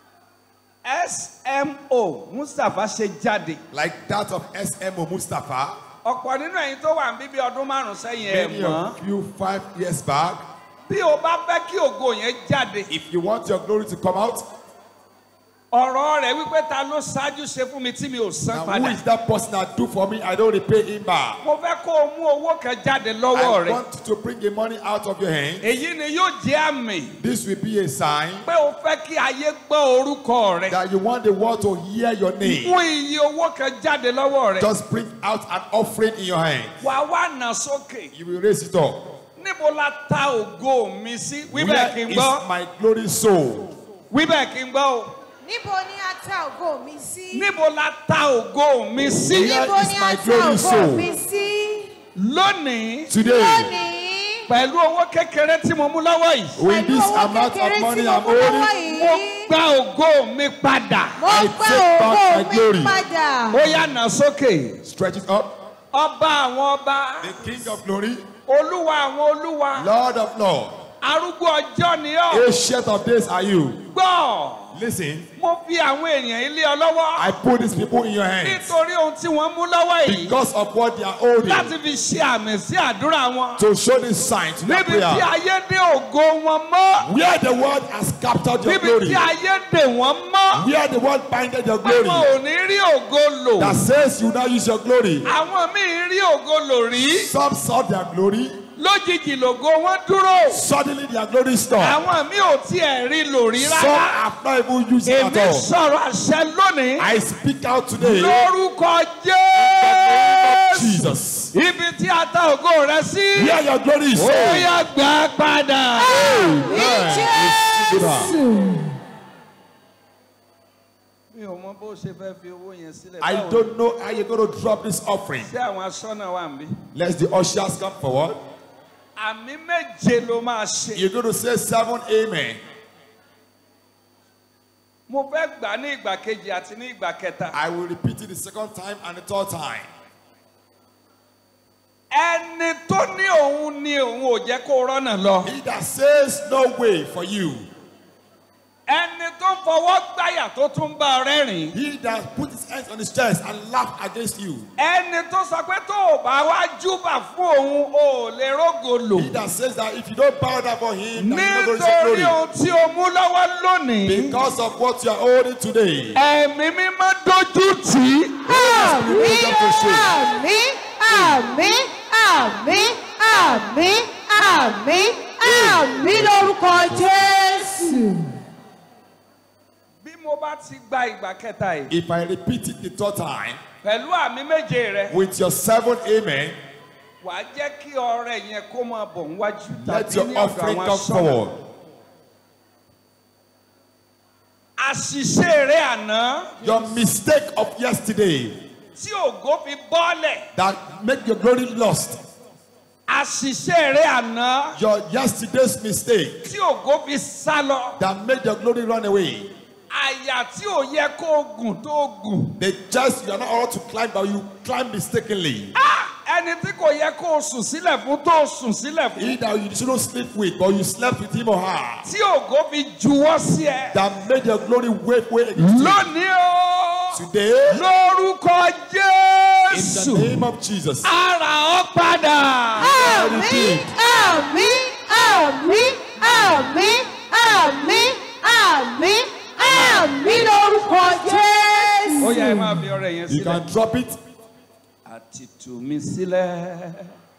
Speaker 3: smo mustapha ṣe jáde
Speaker 2: Like that of SMO Mustafa.
Speaker 3: ọ̀pọ̀ nínú ẹ̀yin tó wà níbí ọdún márùn-ún sẹ́yìn ẹ̀
Speaker 2: Many
Speaker 3: mọ́
Speaker 2: of you five years back.
Speaker 3: bí o bá fẹ́ kí ògo yẹn jáde
Speaker 2: If you want your glory to come out,
Speaker 3: ọ̀rọ̀ rẹ̀ wípé ta ló ṣáájú ṣe fún mi tí mi ò san
Speaker 2: now who
Speaker 3: padà
Speaker 2: is that person that do for me? I don't repay him back.
Speaker 3: mo fẹ́ kó o mú owó kan jáde lọ́wọ́
Speaker 2: I
Speaker 3: rẹ̀
Speaker 2: want you to bring the money out of your hand.
Speaker 3: èyí ni yóò jẹ́ àmì
Speaker 2: This will be a sign
Speaker 3: pé o fẹ́ kí ayé gbọ́ orúkọ rẹ̀
Speaker 2: that you want the world to hear your name.
Speaker 3: mú iye owó kan jáde lọ́wọ́ rẹ̀
Speaker 2: Just bring out an offering in your hand.
Speaker 3: wà wá nà sókè
Speaker 2: You will raise it up.
Speaker 3: níbo la ta ògo mi sí wíbẹ̀ kí
Speaker 2: Where
Speaker 3: n
Speaker 2: is
Speaker 3: gbọ́
Speaker 2: my glory soul?
Speaker 3: wíbẹ̀ kí n gbọ́ o.
Speaker 4: Níbo ni a ta ògo mi sí?
Speaker 3: níbo la ta ògo mi sí
Speaker 2: Where
Speaker 4: Níbo
Speaker 2: is
Speaker 4: ni
Speaker 2: my
Speaker 4: a ta
Speaker 2: glory
Speaker 4: ògo
Speaker 2: soul?
Speaker 4: mi sí?
Speaker 3: lónìí
Speaker 2: Today,
Speaker 4: Lónìí.
Speaker 3: pẹ̀lú owó kékeré tí mo mú lọ́wọ́ yìí
Speaker 2: with
Speaker 4: Pẹ̀lú
Speaker 2: this
Speaker 4: owó
Speaker 2: amount
Speaker 4: kékeré
Speaker 2: of money
Speaker 4: tí mo
Speaker 2: I'm
Speaker 4: mú lọ́wọ́
Speaker 2: holding,
Speaker 3: mo
Speaker 4: yìí.
Speaker 3: gba ògo mi padà
Speaker 4: Mo
Speaker 2: I
Speaker 4: gbà
Speaker 2: take back
Speaker 4: ògo
Speaker 2: my
Speaker 4: mi
Speaker 2: glory.
Speaker 4: padà.
Speaker 3: ó yá nà sókè
Speaker 2: stretch it up.
Speaker 3: ọba àwọn ọba
Speaker 2: The King of glory,
Speaker 3: olúwa àwọn olúwa
Speaker 2: Lord of Lords,
Speaker 3: arúgbó ọjọ́ ni ọ́
Speaker 2: Ancient of days are you.
Speaker 3: gbọ́
Speaker 2: Listen,
Speaker 3: mo fi àwọn èèyàn ilé ọ lọ́wọ́
Speaker 2: I put these people in your hands
Speaker 3: nítorí ohun tí wọ́n mú lọ́wọ́ yìí
Speaker 2: because of what they are holding
Speaker 3: láti fi ṣe àmì sí àdúrà wọn
Speaker 2: to show this sign to their
Speaker 3: níbi tí
Speaker 2: prayer.
Speaker 3: ayé dé ògo wọn mọ́
Speaker 2: Where the world has captured your
Speaker 3: níbi
Speaker 2: glory,
Speaker 3: tí ayé dè wọ́n mọ́
Speaker 2: where the world binded your
Speaker 3: àwọn
Speaker 2: glory,
Speaker 3: ò ní rí ògo lò
Speaker 2: that says you now use your glory.
Speaker 3: àwọn míì rí ògo lò rí
Speaker 2: Some saw their glory,
Speaker 3: lójijì lògo wọn dúró
Speaker 2: suddenly their glory stopped.
Speaker 3: àwọn míì ò tiẹ̀ rí lò rí
Speaker 2: Some
Speaker 3: rárá
Speaker 2: have not even used it
Speaker 3: èmi
Speaker 2: at all.
Speaker 3: sọ̀rọ̀ àṣẹ lónìí
Speaker 2: I speak out today
Speaker 3: lórúkọ jésù
Speaker 2: Jesus.
Speaker 3: ibi tí a ta ògo rẹ sí
Speaker 2: Where your glory is.
Speaker 3: ó yá gbà á padà. mi ò mọ bó ṣe fẹ́ fi owó yẹn sílẹ̀.
Speaker 2: I
Speaker 3: báwo
Speaker 2: don't know how you're going to drop this offering.
Speaker 3: ṣé àwọn aṣọ́nà wà ń bí.
Speaker 2: Let the ushers come forward.
Speaker 3: àmì méje ló máa ṣe.
Speaker 2: You're going to say seven amen.
Speaker 3: mo fẹ́ gbà ní ìgbà kejì àti ní ìgbà kẹta.
Speaker 2: I will repeat it the second time and the third time.
Speaker 3: ẹni tó ní òun ni òun ò jẹ́ kó rọ́nà lọ.
Speaker 2: He that says no way for you,
Speaker 3: ẹni tó ń fọwọ́ gbáyà tó tún bá ọ rẹ́rìn.
Speaker 2: he that put his hands on his chest and laugh against you,
Speaker 3: ẹni tó sọ pé tó o bá wá júbà fún òun o ò lè rógo lò.
Speaker 2: he that says that if you don't bow down for him, then you're not going to
Speaker 3: nítorí
Speaker 2: see glory.
Speaker 3: ohun tí o mú lọ́wọ́ lónìí.
Speaker 2: Because of what you are holding today,
Speaker 3: ẹ̀mí mímọ́ dojú tì í.
Speaker 4: Àmín,
Speaker 2: Freedom to shake.
Speaker 4: àmín, àmín, àmín, àmín, àmín, àmín lórúkọ Jésù.
Speaker 3: bí mo bá ti gba ìgbà kẹta yìí.
Speaker 2: if I repeat it the third time,
Speaker 3: pẹ̀lú àmì méje rẹ
Speaker 2: with your seven amen,
Speaker 3: wà á jẹ́ kí ọrẹ yẹn kó máa bọ̀ níwájú
Speaker 2: let
Speaker 3: tàbí
Speaker 2: your
Speaker 3: ní ọ̀dọ̀
Speaker 2: offering
Speaker 3: àwọn
Speaker 2: come
Speaker 3: aṣọ́nà.
Speaker 2: forward.
Speaker 3: àṣìṣe rẹ àná
Speaker 2: Your mistake of yesterday
Speaker 3: tí ògo fi bọ́lẹ̀.
Speaker 2: that make your glory lost.
Speaker 3: àṣìṣe rẹ àná
Speaker 2: Your yesterday's mistake
Speaker 3: tí ògo fi sá lọ.
Speaker 2: that made your glory run away.
Speaker 3: àyà tí ò yẹ kó o gùn tó o gùn.
Speaker 2: The just you are not allowed to climb, but you climb mistakenly.
Speaker 3: Ah! ẹni tí kò yẹ kó o sùn sílẹ̀ fún tó o sùn sílẹ̀
Speaker 2: He
Speaker 3: fún.
Speaker 2: that you shouldn't sleep with, but you slept with him or her.
Speaker 3: tí ògo fi juwọ́ sí ẹ.
Speaker 2: That made your glory wave way against you.
Speaker 3: lónìí o.
Speaker 2: Today,
Speaker 3: lórúkọ
Speaker 2: in the
Speaker 3: jésù.
Speaker 2: name of Jesus,
Speaker 3: ara ọ padà.
Speaker 4: Àmín, àmín, àmín, àmín, àmín, àmín, àmín lórúkọ Jésù.
Speaker 3: ó yá ẹ máa fi ọrẹ yẹn
Speaker 2: you
Speaker 3: sílẹ̀.
Speaker 2: can drop it.
Speaker 3: àti tú mi sílẹ̀.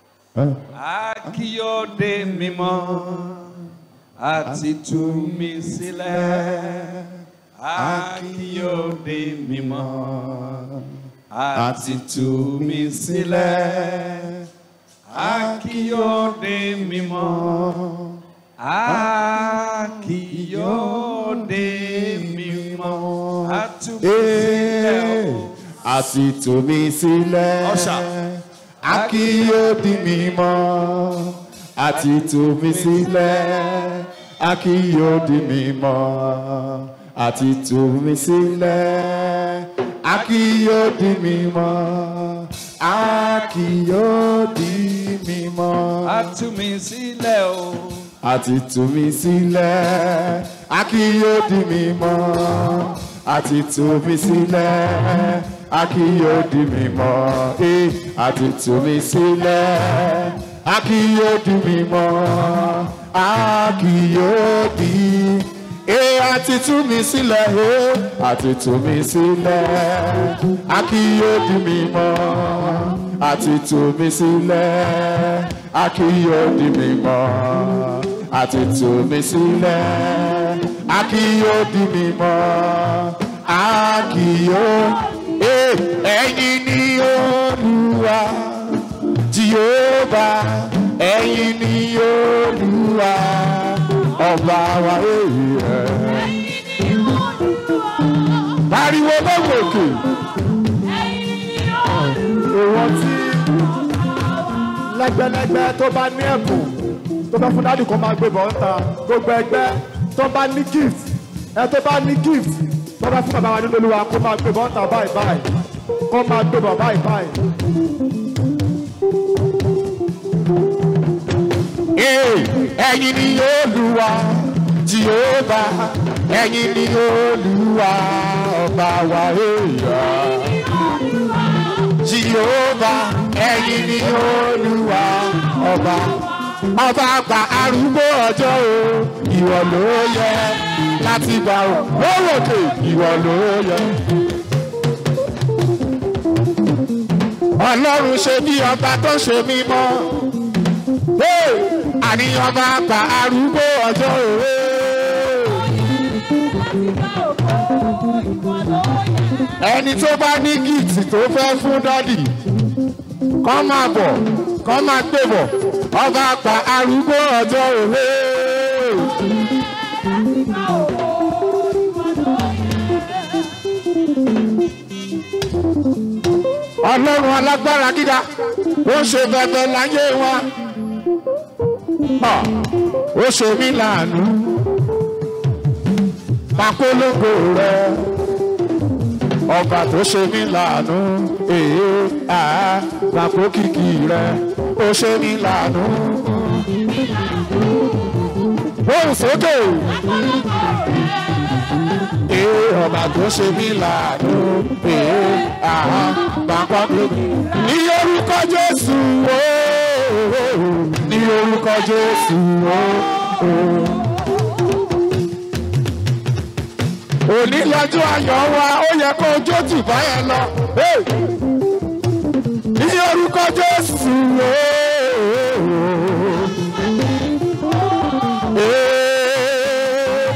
Speaker 3: akíyọ̀dé mímọ́. àti tú mi sílẹ̀. akíyọ̀dé mímọ́. àti tú mi sílẹ̀. akíyọ̀dé mímọ́. akíyọ̀dé mímọ́. àtú mi sílẹ̀ o.
Speaker 5: àti tù mí sílẹ̀.
Speaker 2: Usher.
Speaker 5: a kì yóò di mímọ́. àti tù mí sílẹ̀. a kì yóò di mímọ́. àti tù mí sílẹ̀. a kì yóò di mímọ́. a kì yóò di mímọ́.
Speaker 3: àtú mi sílẹ̀ o.
Speaker 5: àti tù mí sílẹ̀ a kì yóò di mímọ́ àti tù mí sílẹ̀ a kì yóò di mímọ́ eh, àti tù mí sílẹ̀ a kì yóò di mímọ́ a kì yóò di eh, àti tù mí sílẹ̀ eh, àti tù mí sílẹ̀ a kì yóò di mímọ́ àti tù mí sílẹ̀ a kì yóò di mímọ́ àti tù mí sílẹ̀ a kì yóò di mímọ́ a kì yóò Eh, ẹ̀yin ni olúwa jehova ẹ̀yin ni olúwa ọba wa èyí ẹ̀ pariwo lọ́wọ́ òkè
Speaker 6: èèwọ̀ tí lẹ́gbẹ́lẹ́gbẹ́ tó bá ní ẹ̀bùn tó bá fún dádì kan máa gbé bọ̀ ń ta gbogbo ẹgbẹ́ tó bá ní gift ẹ tó bá ní gift tó bá fún bàbá wa nínú olúwa kó máa gbé bọ̀ ń ta báyìí báyìí kó máa gbé bọ̀ báyìí báyìí.
Speaker 5: Eh, ẹ̀yin ni olúwa jehova ẹ̀yin ni olúwa ọba wa èèyàn jehova ẹ̀yin ni olúwa ọba ọba àgbà arúgbó ọjọ́ o ìwọ ló yẹ láti gbà ó lóròkè ìwọ ló yẹ. ọlọ́run ṣe bí ọba tó ṣe mímọ́ Hey! àní ọba àgbà arúgbó ọjọ́ òwe. ẹni tó bá ní gíìtì tó fẹ́ fún dádì kọ́ máa bọ̀ kọ́ máa gbé bọ̀ ọba àgbà arúgbó ọjọ́ òwe. ọlọ́run alágbára gíga ó ṣe bẹ̀bẹ̀ láyé wa Ah, ó ṣe mí láàánú papolongo rẹ ọba tó ṣe mí láàánú èé àá papo kìkì rẹ ó ṣe mí láàánú. Bóun sókè. Ee ọba tó ṣe mí láàánú ee àá papo kìkì. Ní orúkọ Jésù ooo ní orúkọ Jésù ooo. òní lọ́jọ́ ayọ̀ wa ó yẹ kó ojó tù báyẹn lọ. Hey! ní orúkọ jésù ooo. Hey!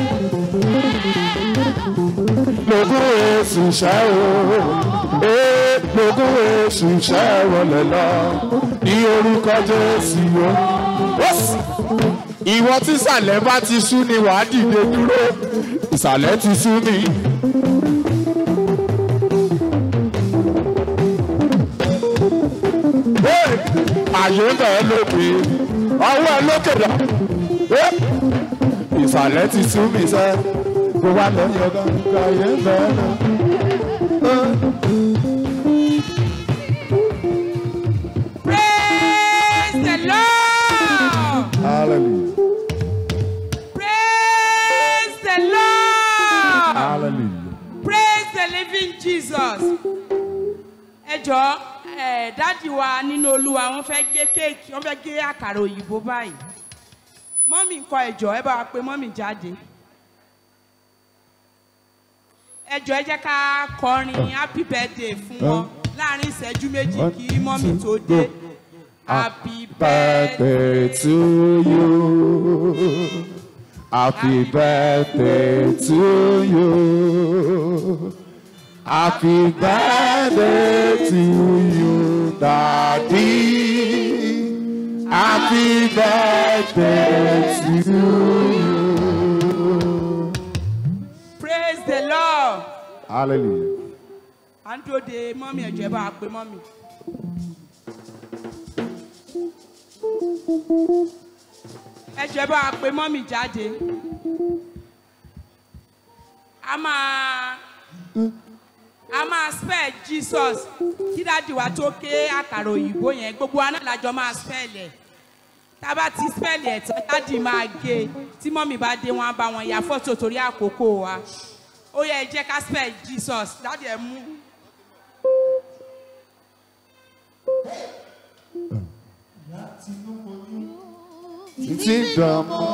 Speaker 5: lógún èsì ṣẹ́ o Hey! lógún èsì ṣẹ́ wọlé lọ ní orúkọ jésù o. Yes! ìwọ tí ìsàlẹ̀ bá ti sú ni wàá dìde dúró ìsàlẹ̀ ti sú mi. àyè ń bẹ̀ ẹ́ lókè ọwọ́ ẹ lókè lọ. ìsàlẹ̀ ti sú mi sẹ́ kó wá lẹ́yìn ọ̀gá àyè ń bẹ̀ ẹ́ lọ.
Speaker 7: Praise the Lord.
Speaker 5: hallelujah
Speaker 7: Praise the Lord.
Speaker 5: hallelujah.
Speaker 7: Praise the living Jesus. Ẹ jọ̀ọ́ ẹ dádì wa nínú olúwa wọ́n fẹ́ gé kéèkì wọ́n fẹ́ gé àkàrà òyìnbó báyìí. Mọ́mì kọ ẹ jọ̀ọ́ ẹ bá wa pe mọ́mì jáde. Ẹ jọ̀ọ́ ẹ jẹ́ ká kọrin happy birthday fún wọn láàrin ìṣẹ́jú méjì kí mọ́mì tó dé. Happy birthday.
Speaker 5: birthday to you. Happy birthday to you. Happy birthday to you, Daddy. Happy birthday to you.
Speaker 7: Praise the Lord.
Speaker 5: Hallelujah.
Speaker 7: à ń dúró de mọ́mì ẹ̀jọ̀ ẹ bá wa pe mọ́mì. ẹ̀jọ̀ ẹ bá wa pe mọ́mì jáde. a máa a máa spell Jesus kí dáàdì wa tó ké àkàrà òyìnbó yẹn gbogbo wa náà lájọ máa spell ẹ̀ tá a bá ti spell ẹ̀ tán dáàdì máa gé e tí mọ́mì bá dé wọn á bá wọn ya fọ́tò torí àkókò wa ó yẹ ẹ jẹ́ ká spell Jesus dáàdì ẹ̀ mú.
Speaker 5: Títí dọ̀mọ́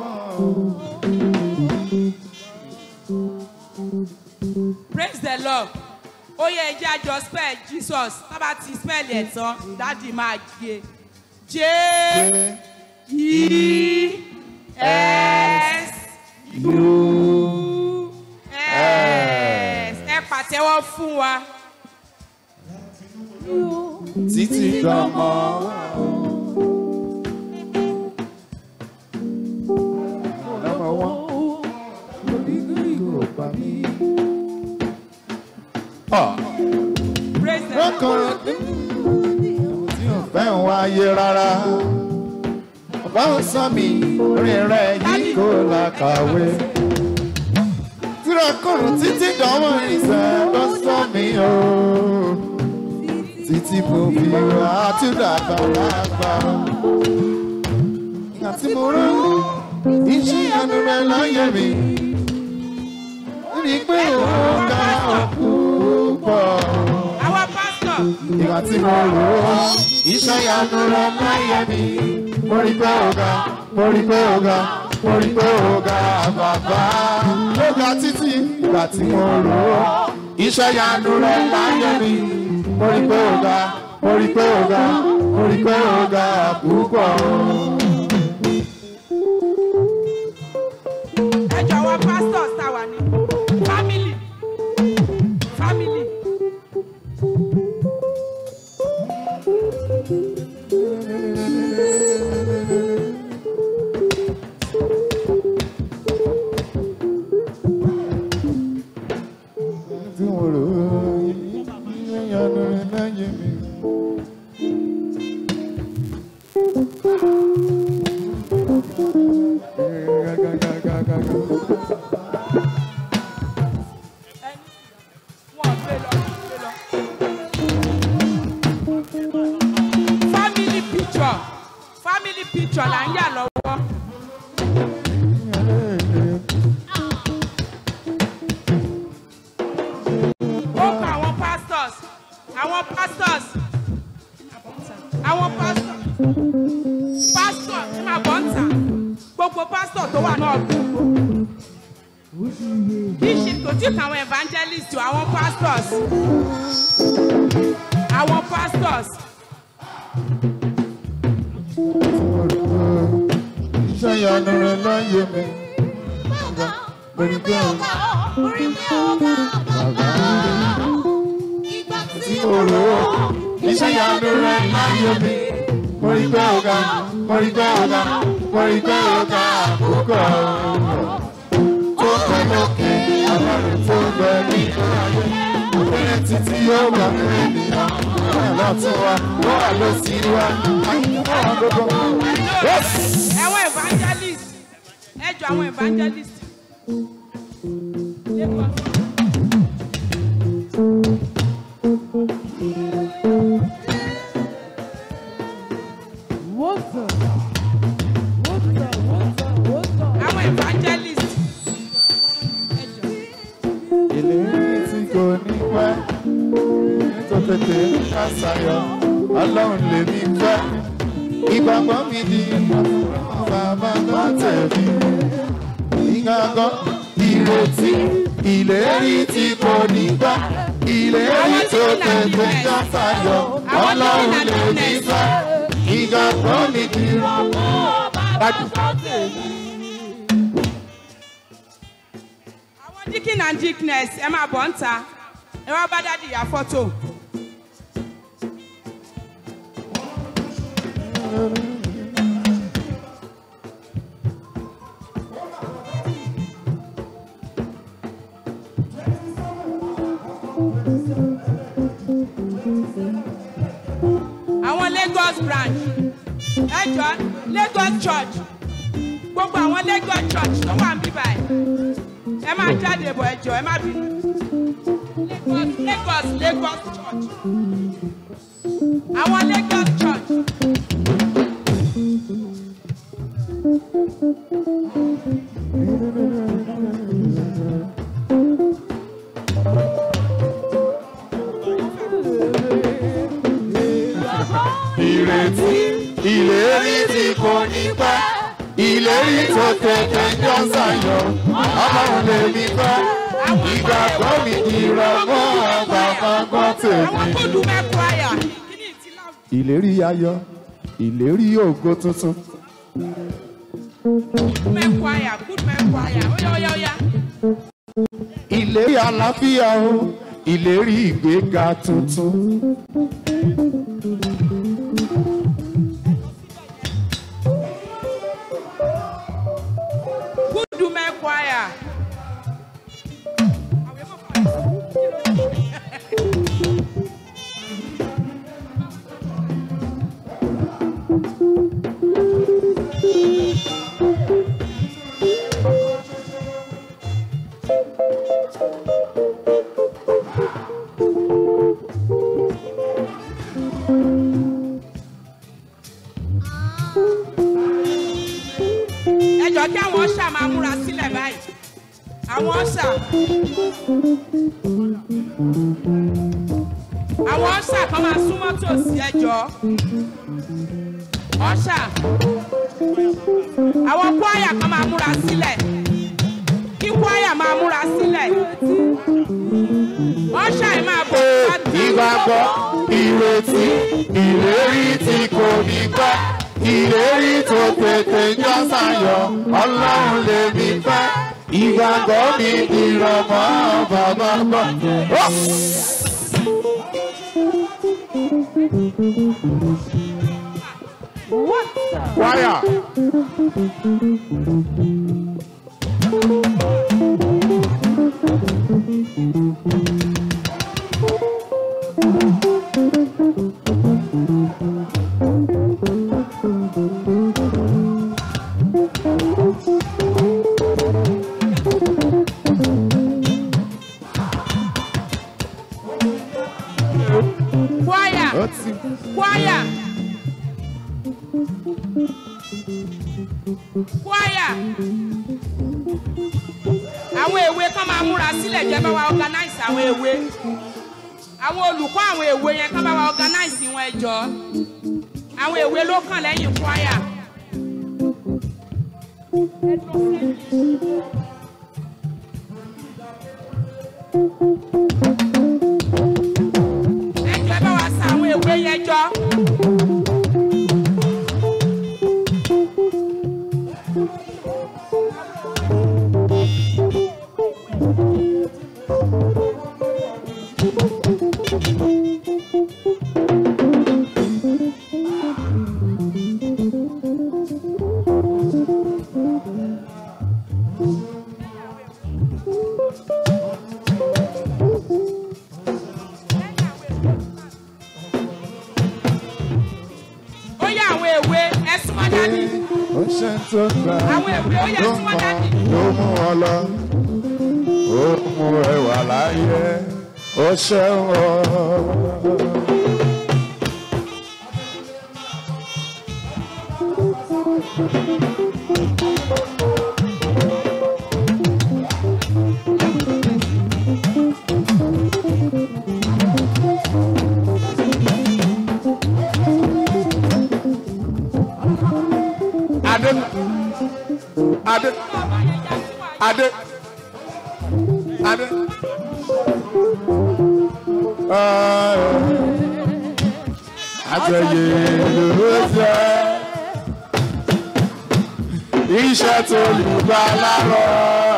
Speaker 7: praise the lord ó yẹ ẹjẹ àjọ spell jesus tábà ti spell ẹ̀ tán dáàdì máa gé j e s u s ẹ pàtẹ́wọ́ fún wa
Speaker 5: títí dọ̀mọ́ Number one. Kò pa mí. Ah.
Speaker 7: praise the lord
Speaker 5: lọ́kàn tí ò fẹ́ ń wáyé rárá. Bàbá ò sọ mi orí rẹ̀ yìí kò lákàwé. Tírakùnrin títí dánwò ìṣẹ́ ló sọ mí o. Títí mo fi wá àtúndà bàbá. Ìgbà tí mo rán ìyanu rẹ láyé mi. Rí pé òun ká púpọ̀.
Speaker 7: àwọn pásítọ̀
Speaker 5: Ìgbà tí mo rò ó, iṣẹ́ ìyanu rẹ láyé mi. Mo rí pé ọ̀gá, mo rí pé ọ̀gá, mo rí pé ọ̀gá bàbá. Ló ga títí ìgbà tí mo rò ó, iṣẹ́ ìyanu rẹ láyé mi. Mo rí pé ọ̀gá, mo rí pé ọ̀gá, mo rí pé ọ̀gá púpọ̀.
Speaker 7: ẹjọ́ àwọn pásítọ̀ sáwà ní fámìlì fámìlì.
Speaker 5: tí mo rò ó ìyanu rẹ láyé mi.
Speaker 7: Wọ́n gbé lọ, gbé lọ. family picture family picture là ń yà lọ́wọ́. ó kọ àwọn pastors àwọn pastors àwọn pastors pastor ẹ máa bọ̀ ń tà gbogbo pastor tó wà náà gbogbo kì í ṣe kò tí ì kà àwọn evangelist o àwọn pastors àwọn pastors
Speaker 5: iṣẹ́ ìyanu rẹ láyé mi. Lórí pé ọ̀gá bàbá tí mo rò ó iṣẹ́ ìyanu rẹ láyé mi. Mo rí pé ọ̀gá, mo rí pé ọ̀gá, mo rí pé ọ̀gá àkókò tó pẹ́ lókè ọlọ́run tó gbẹ ní ayé. Òpinlẹ̀ títí yóò gbà mí ènìyàn. Wọ́n wà lọ́tún wa, wọ́n wà lọ́sí wa, wọ́n wà gbogbo. Yes!
Speaker 7: àwọn evangelist ẹ jọ àwọn evangelist. Lagos. àwọn evangelist. ẹ jọ.
Speaker 5: ìlérí tí kò ní pẹ́ tó tètè ń ṣàṣàyọ̀ ọlọ́run lèmi fẹ́ ìgbàgbọ́ mi di bàbá náà tẹ̀lé ìgbàgbọ́ ìrètí ìlérí tí kò ní pẹ́ ìlérí tó tètè ń ṣàṣàyọ̀ ọlọ́run lèmi fẹ́ ìgbàgbọ́ mi di
Speaker 7: àwọn deacon and deaconess ẹ máa bọ̀ ń ta ẹ wá bá dádì ya fọ́tò. àwọn lagos branch ẹ jọ lagos church gbogbo àwọn lagos church tó wà ń bí báyìí ẹ máa jáde bọ̀ ẹ jọ ẹ má bínú lagos lagos lagos church àwọn lagos church
Speaker 5: ìrètí ìlérí tí kò ní pẹ́ ìlérí tó tètè jọ ṣàyọ̀ ọlọ́run lèmi fẹ́ ìgbàgbọ́ mi ìrọ̀mọ́ àgbàgbọ́
Speaker 7: àwọn
Speaker 5: tèmi.
Speaker 7: kódù mẹ́kọ̀ọ́ àyà kíní ìtì láwùjọ.
Speaker 5: ìlérí ayọ̀ ìlérí ògo tuntun
Speaker 7: mẹ́kọ̀ọ́ àyà good mẹ́kọ̀ọ́ àyà óyá óyá óyá.
Speaker 5: ìlérí àlàáfíà o ìlérí ìgbéga tuntun.
Speaker 7: good mẹ́kọ̀ọ́ àyà. kí àwọn ọ̀ṣà máa múra sílẹ̀ báyìí àwọn ọ̀ṣà àwọn ọ̀ṣà kan máa súnmọ́ tòsí ẹjọ́ ọ̀ṣà àwọn kwaya kan máa múra sílẹ̀ kí kwaya máa múra sílẹ̀ ọ̀ṣà yìí máa bọ̀ láti.
Speaker 5: ìgbàgbọ́ ìrètí ìlérí tí kò ní pẹ́ ìlérí tó tètè jọ sáyọ ọlọ́run lè mi fẹ́ ìgbàgbọ́ mi ìrọ̀mọ́ bàbá bọ̀. Ó! wáyà.
Speaker 7: kwaya
Speaker 5: ó ti
Speaker 7: kwaya kwaya àwọn èwe kan máa múra sílẹ̀ jẹ́ bá wa organize àwọn èwe àwọn olùkọ́ àwọn èwe yẹn kan bá wa organize wọn ẹjọ́ àwọn èwe ló kàn lẹ́yìn kwaya. ẹjọ́ bá wa sa àwọn èwe yẹn jọ. ó yá àwọn èwe ẹ súnmọ́ dání.
Speaker 5: ó ṣe ń tó gbà
Speaker 7: àwọn èwe ó yẹ
Speaker 5: ló
Speaker 7: súnmọ́
Speaker 5: mọ
Speaker 7: dání.
Speaker 5: ló mú ọ lọ ó mú ẹwà láyé ó ṣeun ọ. adé adé adé adé. àtẹ̀yẹ ló jẹ́ iṣẹ́ tó lù bá lárọ̀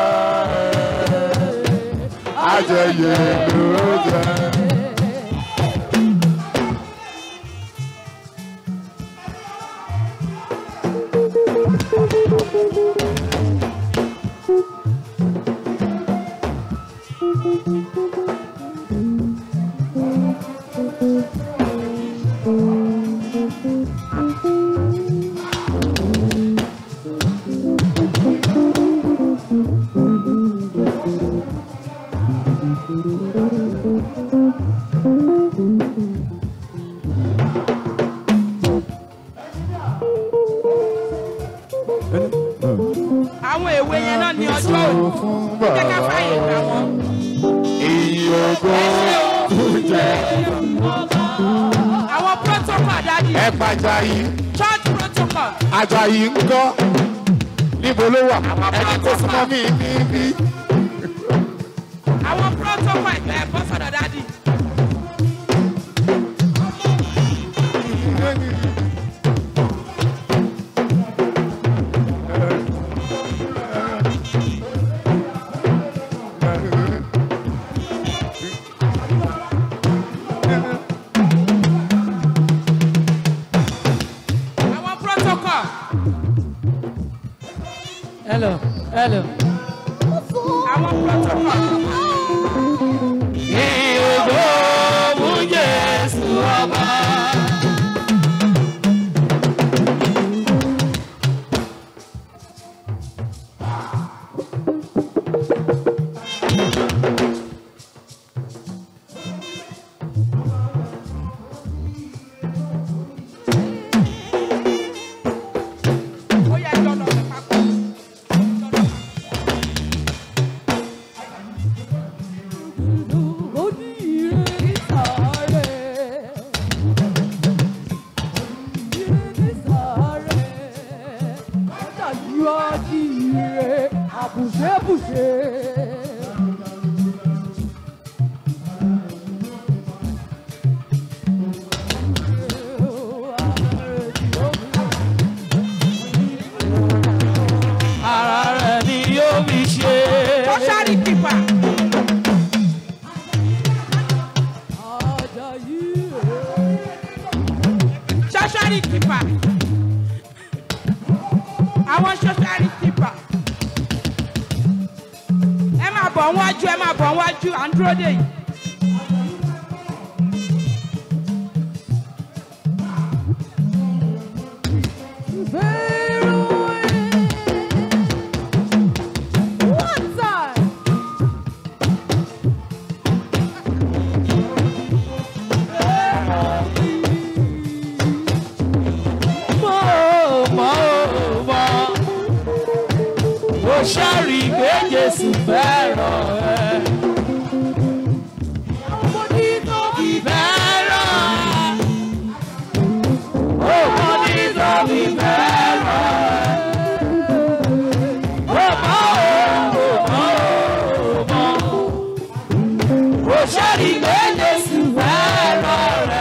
Speaker 5: àtẹ̀yẹ ló jẹ́.
Speaker 7: àwọn èwe yẹn náà ní ọjọ́ òní
Speaker 5: fún
Speaker 7: jẹ́ ká
Speaker 5: bàbá
Speaker 7: fàyè gbà wọ́n.
Speaker 5: èyí ògo
Speaker 7: àwọn protocol dájú
Speaker 5: ẹ pàjáyé
Speaker 7: church protocol
Speaker 5: ajayi ń kọ́ níbo ló wà ẹni tó súnmọ́ mi níbí.
Speaker 7: àwọn protocol ẹgbẹ́ ẹ̀kọ́ sọ̀dọ̀ dájú. àwọn protocol
Speaker 8: Hello, hello.
Speaker 7: àwọn protocol.
Speaker 5: ìyókò mú jésù ọba.
Speaker 7: ó yẹ ẹjọ́ lọ sí papọ̀.
Speaker 8: bùṣebùṣe.
Speaker 9: ara rẹ̀ ni yóò fi ṣe.
Speaker 7: Kọ́sárì kìpà. Ṣọ́ṣárì kìpà. Àwọn ṣọ́ṣárì kìpà. Ẹ máa bọ̀ wájú, ẹ máa bọ̀ wájú, à ń dúró dè yìí.
Speaker 8: One time.
Speaker 9: mọ́ ò mọ́ ò mọ́ mo ṣàrí pé jésù fẹ́ràn ẹ. mo ní tó fi fẹ́ràn ẹ. ó mọ ní tó fi fẹ́ràn ẹ. ó mọ́ ò mọ́ ò mọ́ mo ṣàrí pé jésù fẹ́ràn ẹ.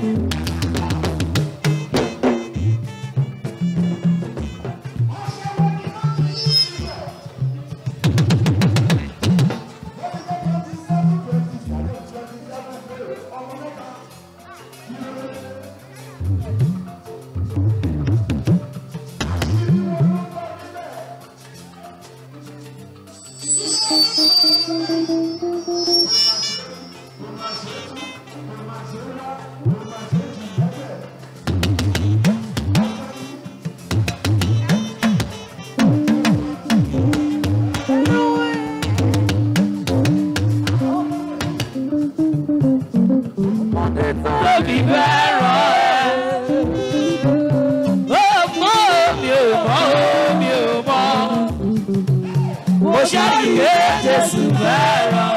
Speaker 9: tóbi fẹ́ràn ẹ̀. ó mọ́ mi ò mọ́ mi ò mọ́. mo ṣàlùyé jésù fẹ́ràn.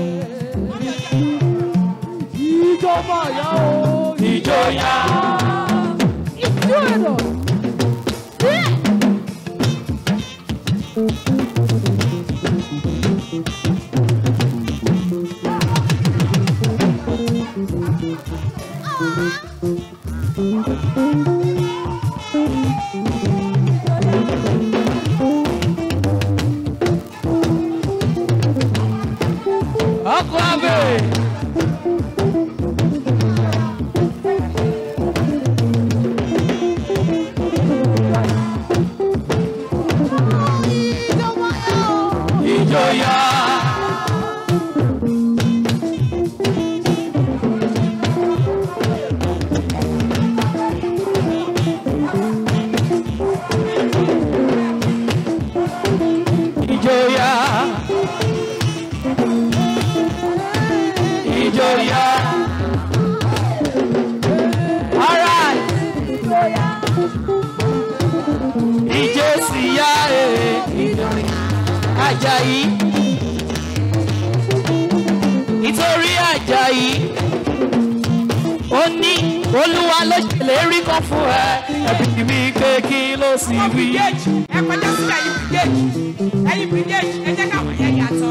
Speaker 8: Ìjọba yà ó.
Speaker 9: ìjọyà.
Speaker 8: Ìjú ẹ̀rọ.
Speaker 9: ọkọ abẹ. ìjọyà. ìjọyà. ìjọyà. alright. ìjẹsìyà ẹ̀ ìdọ̀rìn ajayi nítorí ajayi ó ní olúwa ló ṣèlérí kan fún ẹ ẹbí mi pé kí ló sì
Speaker 7: Ọmọ
Speaker 9: wí.
Speaker 7: bìgéèjì, ẹ kọjá sí ẹ̀yìn bìgéèjì. Ẹ̀yìn bìgéèjì, ẹ jẹ́ káwọn yẹn yàtọ̀.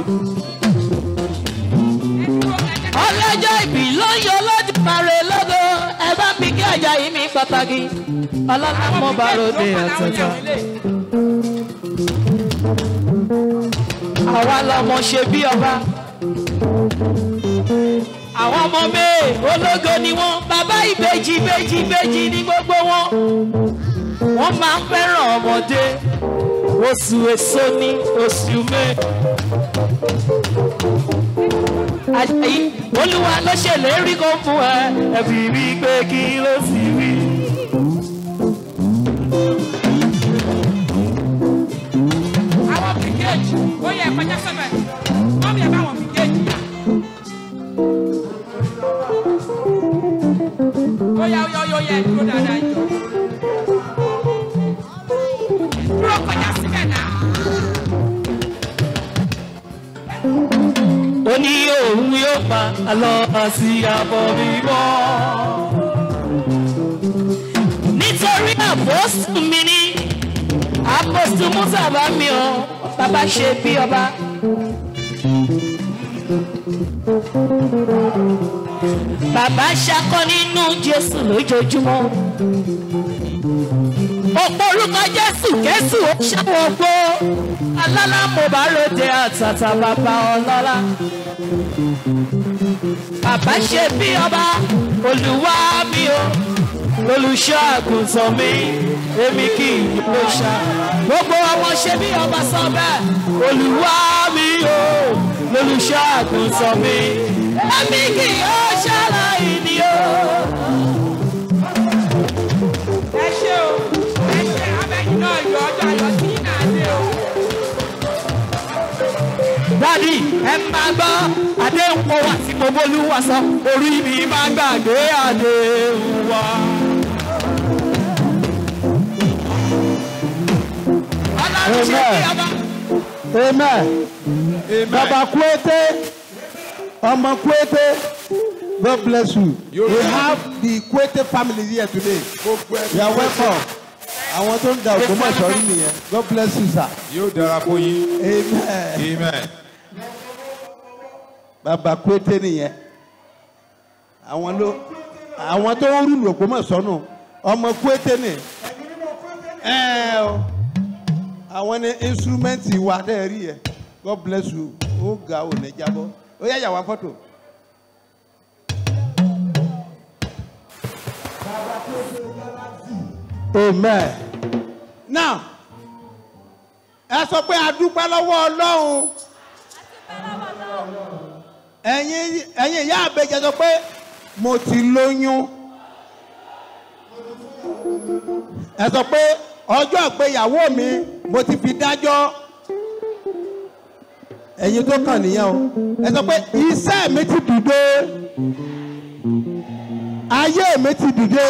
Speaker 7: Ẹ dúró, ẹ jẹ́ káwọn-
Speaker 9: ọlọ́jọ́ ìbí ló ń yọ lọ́dún mare lọ́dọ̀ ẹ bá mi kí ajayi mi pàtàkì ọlọ́lá mo bá ròde àtàtà. àwa lọmọ ṣe bí ọba àwọn ọmọ mẹ́ẹ̀ ológo ni wọ́n bàbá ìbejì ìbejì ìbejì ní gbogbo wọn wọ́n máa ń fẹ́ràn ọmọdé oṣù èso ní oṣù mẹ́ẹ̀. Àjàyí olúwa ló ṣèlérí kó fún ẹ ẹbí rí pé kí ló sì rí.
Speaker 7: Àwọn bìgéèjì, ó yẹ ẹ kọjá sọ́bẹ̀. Mọ́mí ẹ bá wọn bìgéèjì yà. Ó yá, ó yá, ó yá, ó yá, ẹ dúró dáadáa jọ. Dúró kọjá síbẹ̀ náà.
Speaker 9: ó ní òun yóò pa àlọ́ àti àbọ̀ mímọ́. nítorí àpọ́sù mi ní àpọ́sù musa bá mi ọ bàbá ṣe bí ọba. bàbá ṣakọ nínú jésù lójoojúmọ́. òpó orúkọ jésù késù ó ṣàwọn gbó alálà mo bá ròde àtàtà bàbá ọlọ́lá. bàbá ṣe bí ọba olùwà mi o olùṣọ́ àgùntàn mi èmi kì í ló ṣá. gbogbo ọmọ ṣe bí ọba sọ bẹ́ẹ̀ olùwà mi o olùṣọ́ àgùntàn mi èmi kì í ṣàlàyé ni o.
Speaker 7: ẹ ṣe o ẹ ṣe abẹ́yìn náà yọ ọjọ́ ayọ̀ sí náà dé o.
Speaker 9: dádì ẹ máa gbọ́ àdéhùn kó wá tí mo bólúwa sọ orí mi máa gbàgbé àdéhùn wa. ọlọ́run ṣe bí ọba.
Speaker 1: amen baba kwete ọmọ kwete god bless you we have the kwete family here today you are welcome àwọn tó ń da ògbómọ̀ṣọ́ rí nìyẹn god bless you sir
Speaker 2: yóò dára fún yín.
Speaker 1: amen
Speaker 2: amen.
Speaker 1: baba kwete nìyẹn àwọn ló àwọn tó ń rúlù ògbómọ̀ṣọ́ nù ọmọ kwete ni ẹ o àwọn ní instrument wa dẹ́ rí yẹ god bless you ó ga ò ní jábọ́ ó yá yàwá fọ́tò. amen now ẹ sọ pé a dúpẹ́ lọ́wọ́ ọlọ́run ẹ̀yin ẹ̀yin ìyá àbẹ̀jẹ̀ sọ pé mo ti lóyún ẹ sọ pé ọjọ́ ìgbéyàwó mi mo ti fi dájọ́ ẹ̀yin tó kàn nìyẹn o ẹ sọ pé iṣẹ́ mi ti dìde ayé mi ti dìde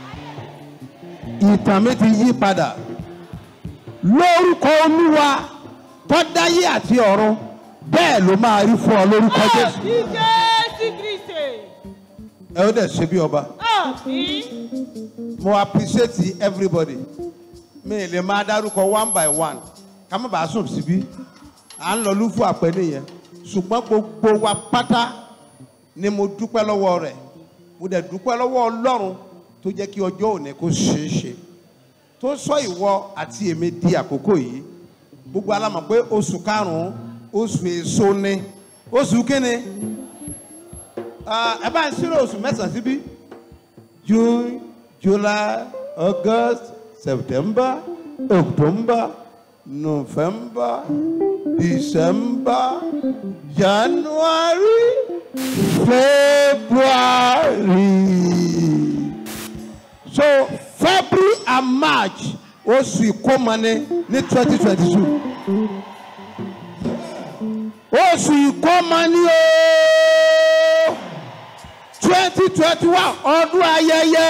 Speaker 1: ìtàn mi ti yí padà lórúkọ olúwa tó dáyé àti ọ̀run bẹ́ẹ̀ ló máa rí fún ọ lórúkọ jésù
Speaker 8: Jésù Kristi.
Speaker 1: ẹ ó dẹ̀ ṣe bí ọba
Speaker 8: Àmín.
Speaker 1: mo appreciate everybody mi ì lè máa dárúkọ one by one ká má bàa sùn síbí à ń lọ lúfú àpẹẹrẹ yẹn ṣùgbọ́n gbogbo wa pátá ni mo dúpẹ́ lọ́wọ́ rẹ̀ mo dẹ̀ dúpẹ́ lọ́wọ́ ọlọ́run tó jẹ́ kí ọjọ́ òní kó ṣeé ṣe tó sọ ìwọ àti èmi di àkókò yìí gbogbo alámọ̀ pé oṣù karùn-ún oṣù èso ni oṣù kíni Ah, ẹ bá ń ṣírò oṣù mẹ́sàn-án síbí june july august september october november december january february so february and march oṣù ìkómọni ní twenty twenty two oṣù ìkómọni ooo twenty twenty one ọdún ayẹyẹ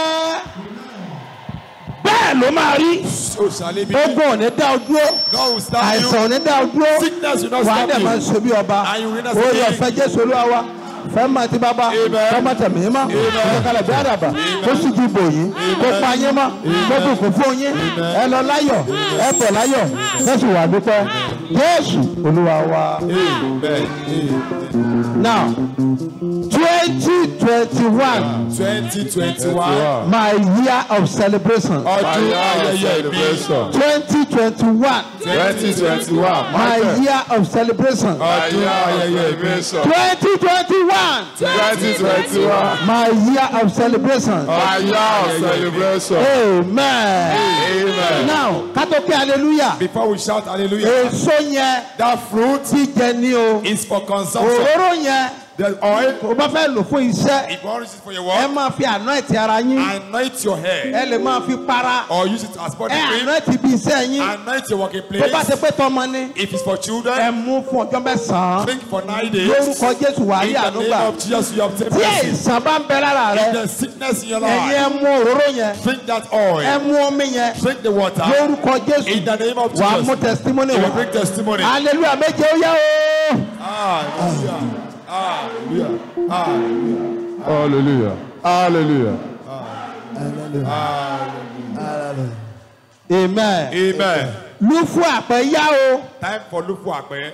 Speaker 1: bẹ́ẹ̀ ló máa rí
Speaker 2: so shall it be.
Speaker 1: ogun ò ní dá o dúró
Speaker 2: God will stand you.
Speaker 1: àìsàn ò ní dá o dúró
Speaker 2: Sickness will not
Speaker 1: wàá
Speaker 2: stop
Speaker 1: dẹ̀
Speaker 2: you.
Speaker 1: máa ṣe bí ọba
Speaker 2: And you will not
Speaker 1: orí
Speaker 2: stop
Speaker 1: ọ̀fẹ́ jésù olúwa wa fẹ́ máa ti bàbá
Speaker 2: Amen.
Speaker 1: fẹ́ máa tẹ̀mí mọ́ ìkọ̀kalẹ̀ bí àdàbà kó sì ti bò yín kó pa yín mọ́ kó bùkún fún yín ẹ lọ láyọ̀ ẹ bọ̀ láyọ̀ jésù wà dúpẹ́ jésù olúwa wa.
Speaker 2: Amen.
Speaker 1: now twenty twenty one
Speaker 2: Twenty twenty one.
Speaker 1: my year of celebration
Speaker 2: Ọdún ayẹyẹ mi.
Speaker 1: twenty twenty one
Speaker 5: twenty twenty one
Speaker 1: my year of celebration
Speaker 2: Ọdún ayẹyẹ mi.
Speaker 1: twenty twenty one
Speaker 5: twenty twenty one
Speaker 1: my year of celebration
Speaker 5: my year of celebration
Speaker 1: amen
Speaker 5: amen.
Speaker 1: now kátó kí hallelujah
Speaker 2: Before we shout hallelujah,
Speaker 1: èso yẹn
Speaker 2: that fruit
Speaker 1: jíjẹ ní o
Speaker 2: is for consumption.
Speaker 1: òróró yẹn
Speaker 2: The oil,
Speaker 1: o bá fẹ́ lò fún iṣẹ́
Speaker 2: if you want to use it for your
Speaker 1: ẹ
Speaker 2: work,
Speaker 1: máa fi anoint ara yín
Speaker 2: anoint your hair
Speaker 1: ẹ lè máa fi para
Speaker 2: or use it as body
Speaker 1: ẹ
Speaker 2: cream.
Speaker 1: anoint ibi iṣẹ́ yín
Speaker 2: Anoint your working
Speaker 1: tó bá ṣe
Speaker 2: place.
Speaker 1: pé tọmọ ni
Speaker 2: If it's for
Speaker 1: ẹ
Speaker 2: children,
Speaker 1: mú fún ọjọ́ mẹ́sàn-án
Speaker 2: drink for nine days.
Speaker 1: lórúkọ jésù wà á rí
Speaker 2: In the
Speaker 1: ànúgbà
Speaker 2: name of Jesus, you obtain
Speaker 1: tí
Speaker 2: mercy.
Speaker 1: àìsàn bá ń bẹ lára rẹ
Speaker 2: If there's sickness in your
Speaker 1: ẹ̀yin
Speaker 2: life,
Speaker 1: ẹ mú òróró yẹn
Speaker 2: drink that
Speaker 1: ẹ
Speaker 2: oil.
Speaker 1: mú omi yẹn
Speaker 2: Drink the water.
Speaker 1: lórúkọ jésù
Speaker 2: In the name of
Speaker 1: wà á mú
Speaker 2: Jesus,
Speaker 1: testimony
Speaker 2: you will
Speaker 1: wá
Speaker 2: bring testimony.
Speaker 1: hallelujah méje ó yá o.
Speaker 2: Hallelujah. Hallelujah. Hallelujah.
Speaker 5: hallelujah hallelujah.
Speaker 1: amen.
Speaker 2: Amen.
Speaker 1: lufu àpẹ yá o
Speaker 2: Time for Lufu Akpe.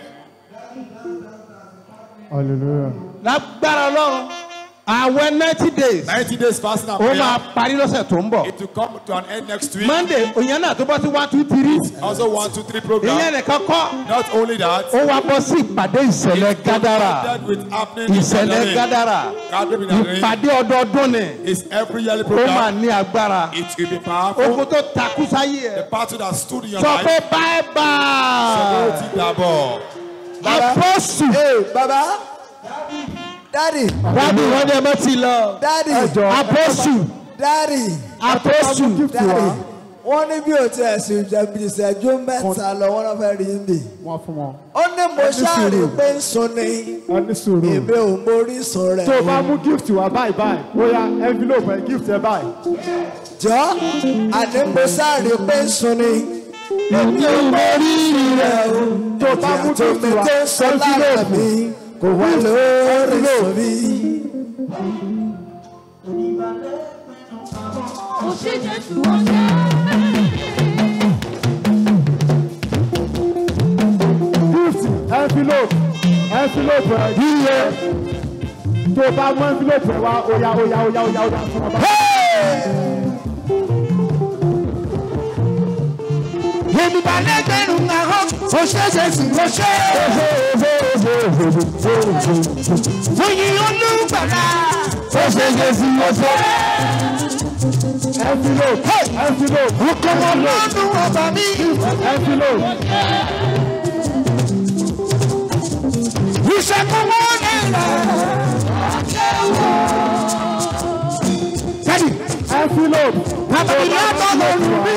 Speaker 6: hallelujah.
Speaker 1: lágbára ọlọ́run àwẹ̀ ninety days
Speaker 2: 90 days fasting and
Speaker 1: ó máa
Speaker 2: prayer.
Speaker 1: parí lọ́sẹ̀ tó ń bọ̀
Speaker 2: It will come to an end next week.
Speaker 1: monday òyìn náà tó bọ́ sí one two three
Speaker 2: Also, one, two, three
Speaker 1: ìyẹn
Speaker 2: program.
Speaker 1: nìkan kọ́
Speaker 2: Not only that,
Speaker 1: ó wá bọ́ sí ìpàdé ìṣẹ̀lẹ̀ gádàrà
Speaker 2: that with happening in
Speaker 1: ìṣẹ̀lẹ̀
Speaker 2: Gathering.
Speaker 1: gádàrà
Speaker 2: Gathering in Gathering
Speaker 1: ìpàdé ọdọọdún ni
Speaker 2: is every yearly
Speaker 1: ó máa
Speaker 2: program.
Speaker 1: ní agbára
Speaker 2: It will be powerful.
Speaker 1: ogun tó takú sáyé
Speaker 2: The
Speaker 1: ẹ̀
Speaker 2: battle that stood in your
Speaker 1: sọ pé
Speaker 2: life.
Speaker 1: bye bye
Speaker 2: Severity Dabo.
Speaker 1: apọ́sù
Speaker 10: baba dadi
Speaker 1: dábì wọn ni ẹ mọ́ ti lọ
Speaker 10: dadi
Speaker 1: apọ́sù
Speaker 10: dadi
Speaker 1: apọ́sù
Speaker 10: dadi wọ́n ní bí o ti ẹ̀sìn ìjẹ̀bi ìṣẹ́jú mẹ́ta lọ wọ́n lọ fẹ́ rí mi.
Speaker 6: wọ́n fún wọn.
Speaker 10: ó ní mo ṣáàrí pé ń sun ni
Speaker 6: ẹ ní sùúrù.
Speaker 10: èmi ò mórí sun rẹ̀
Speaker 6: tó o bá mú gift wá báyìí báyìí bóyá envelope ẹ gift ẹ báyìí.
Speaker 10: jọ àní mo ṣáàrí pé ń sun ni èmi ò mórí rẹ̀ o
Speaker 6: tó o bá mú
Speaker 10: ìyàtọ̀
Speaker 6: gift
Speaker 10: mi
Speaker 6: wá
Speaker 10: tó sọ lára mi kò wá lórí sun mi.
Speaker 6: gift envelope envelope ẹ yíyẹ tó o bá mú envelope ẹ wá oya oya oya oya oya fún ọba.
Speaker 1: yorùbá lẹgbẹrún ahọ́n ó ṣẹ̀ṣẹ̀ sí ó ṣe oyin olùgbàlà ó ṣẹ̀ṣẹ̀ sí ó ṣe
Speaker 6: envelope envelope
Speaker 1: ọkọ̀mọ̀ lọ́dún ọba mi
Speaker 6: envelope
Speaker 1: ìṣàkóso náírà. Dádì,
Speaker 6: envelope
Speaker 1: bàbá ìyá bọ̀ lórí mi.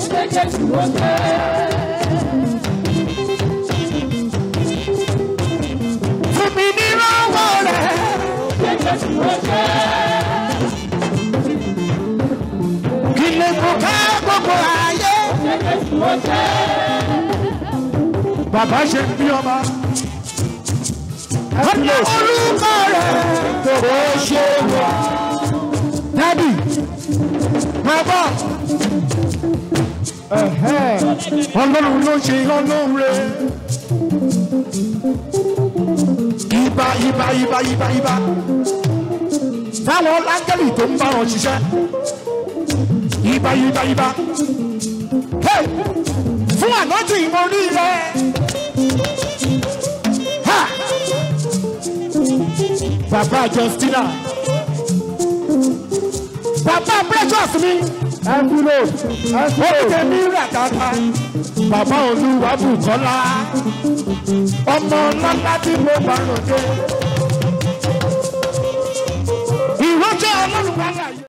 Speaker 1: Fún mi ní lọ́wọ́ rẹ̀. Kí lè kó ká gbogbo ayé.
Speaker 6: bàbá ṣe ń bí ọmọ.
Speaker 1: Ọ̀nà orúkọ rẹ̀.
Speaker 6: tó o ṣe wà.
Speaker 1: Dádì, bàbá
Speaker 6: ọlọ́run ló ṣe ọlọ́run rẹ̀.
Speaker 1: ibà ibà ibà ibà ibà. Fáwọn láńgẹ́lì tó ń bá wọn ṣiṣẹ́. Ibà ibà ibà. Hey! Fún ànájì ìmọ̀ orí rẹ̀. Ha! Bàbá Justina. Bàbá Precious mi.
Speaker 6: envelope envelope
Speaker 1: Olùkẹ́mi rà dáadáa. Bàbá Olúwa Bùkọ́lá. Ọmọ ńlá tí mo bá ròde. Ìrọ́jẹ́ ọlọ́run wà láyé.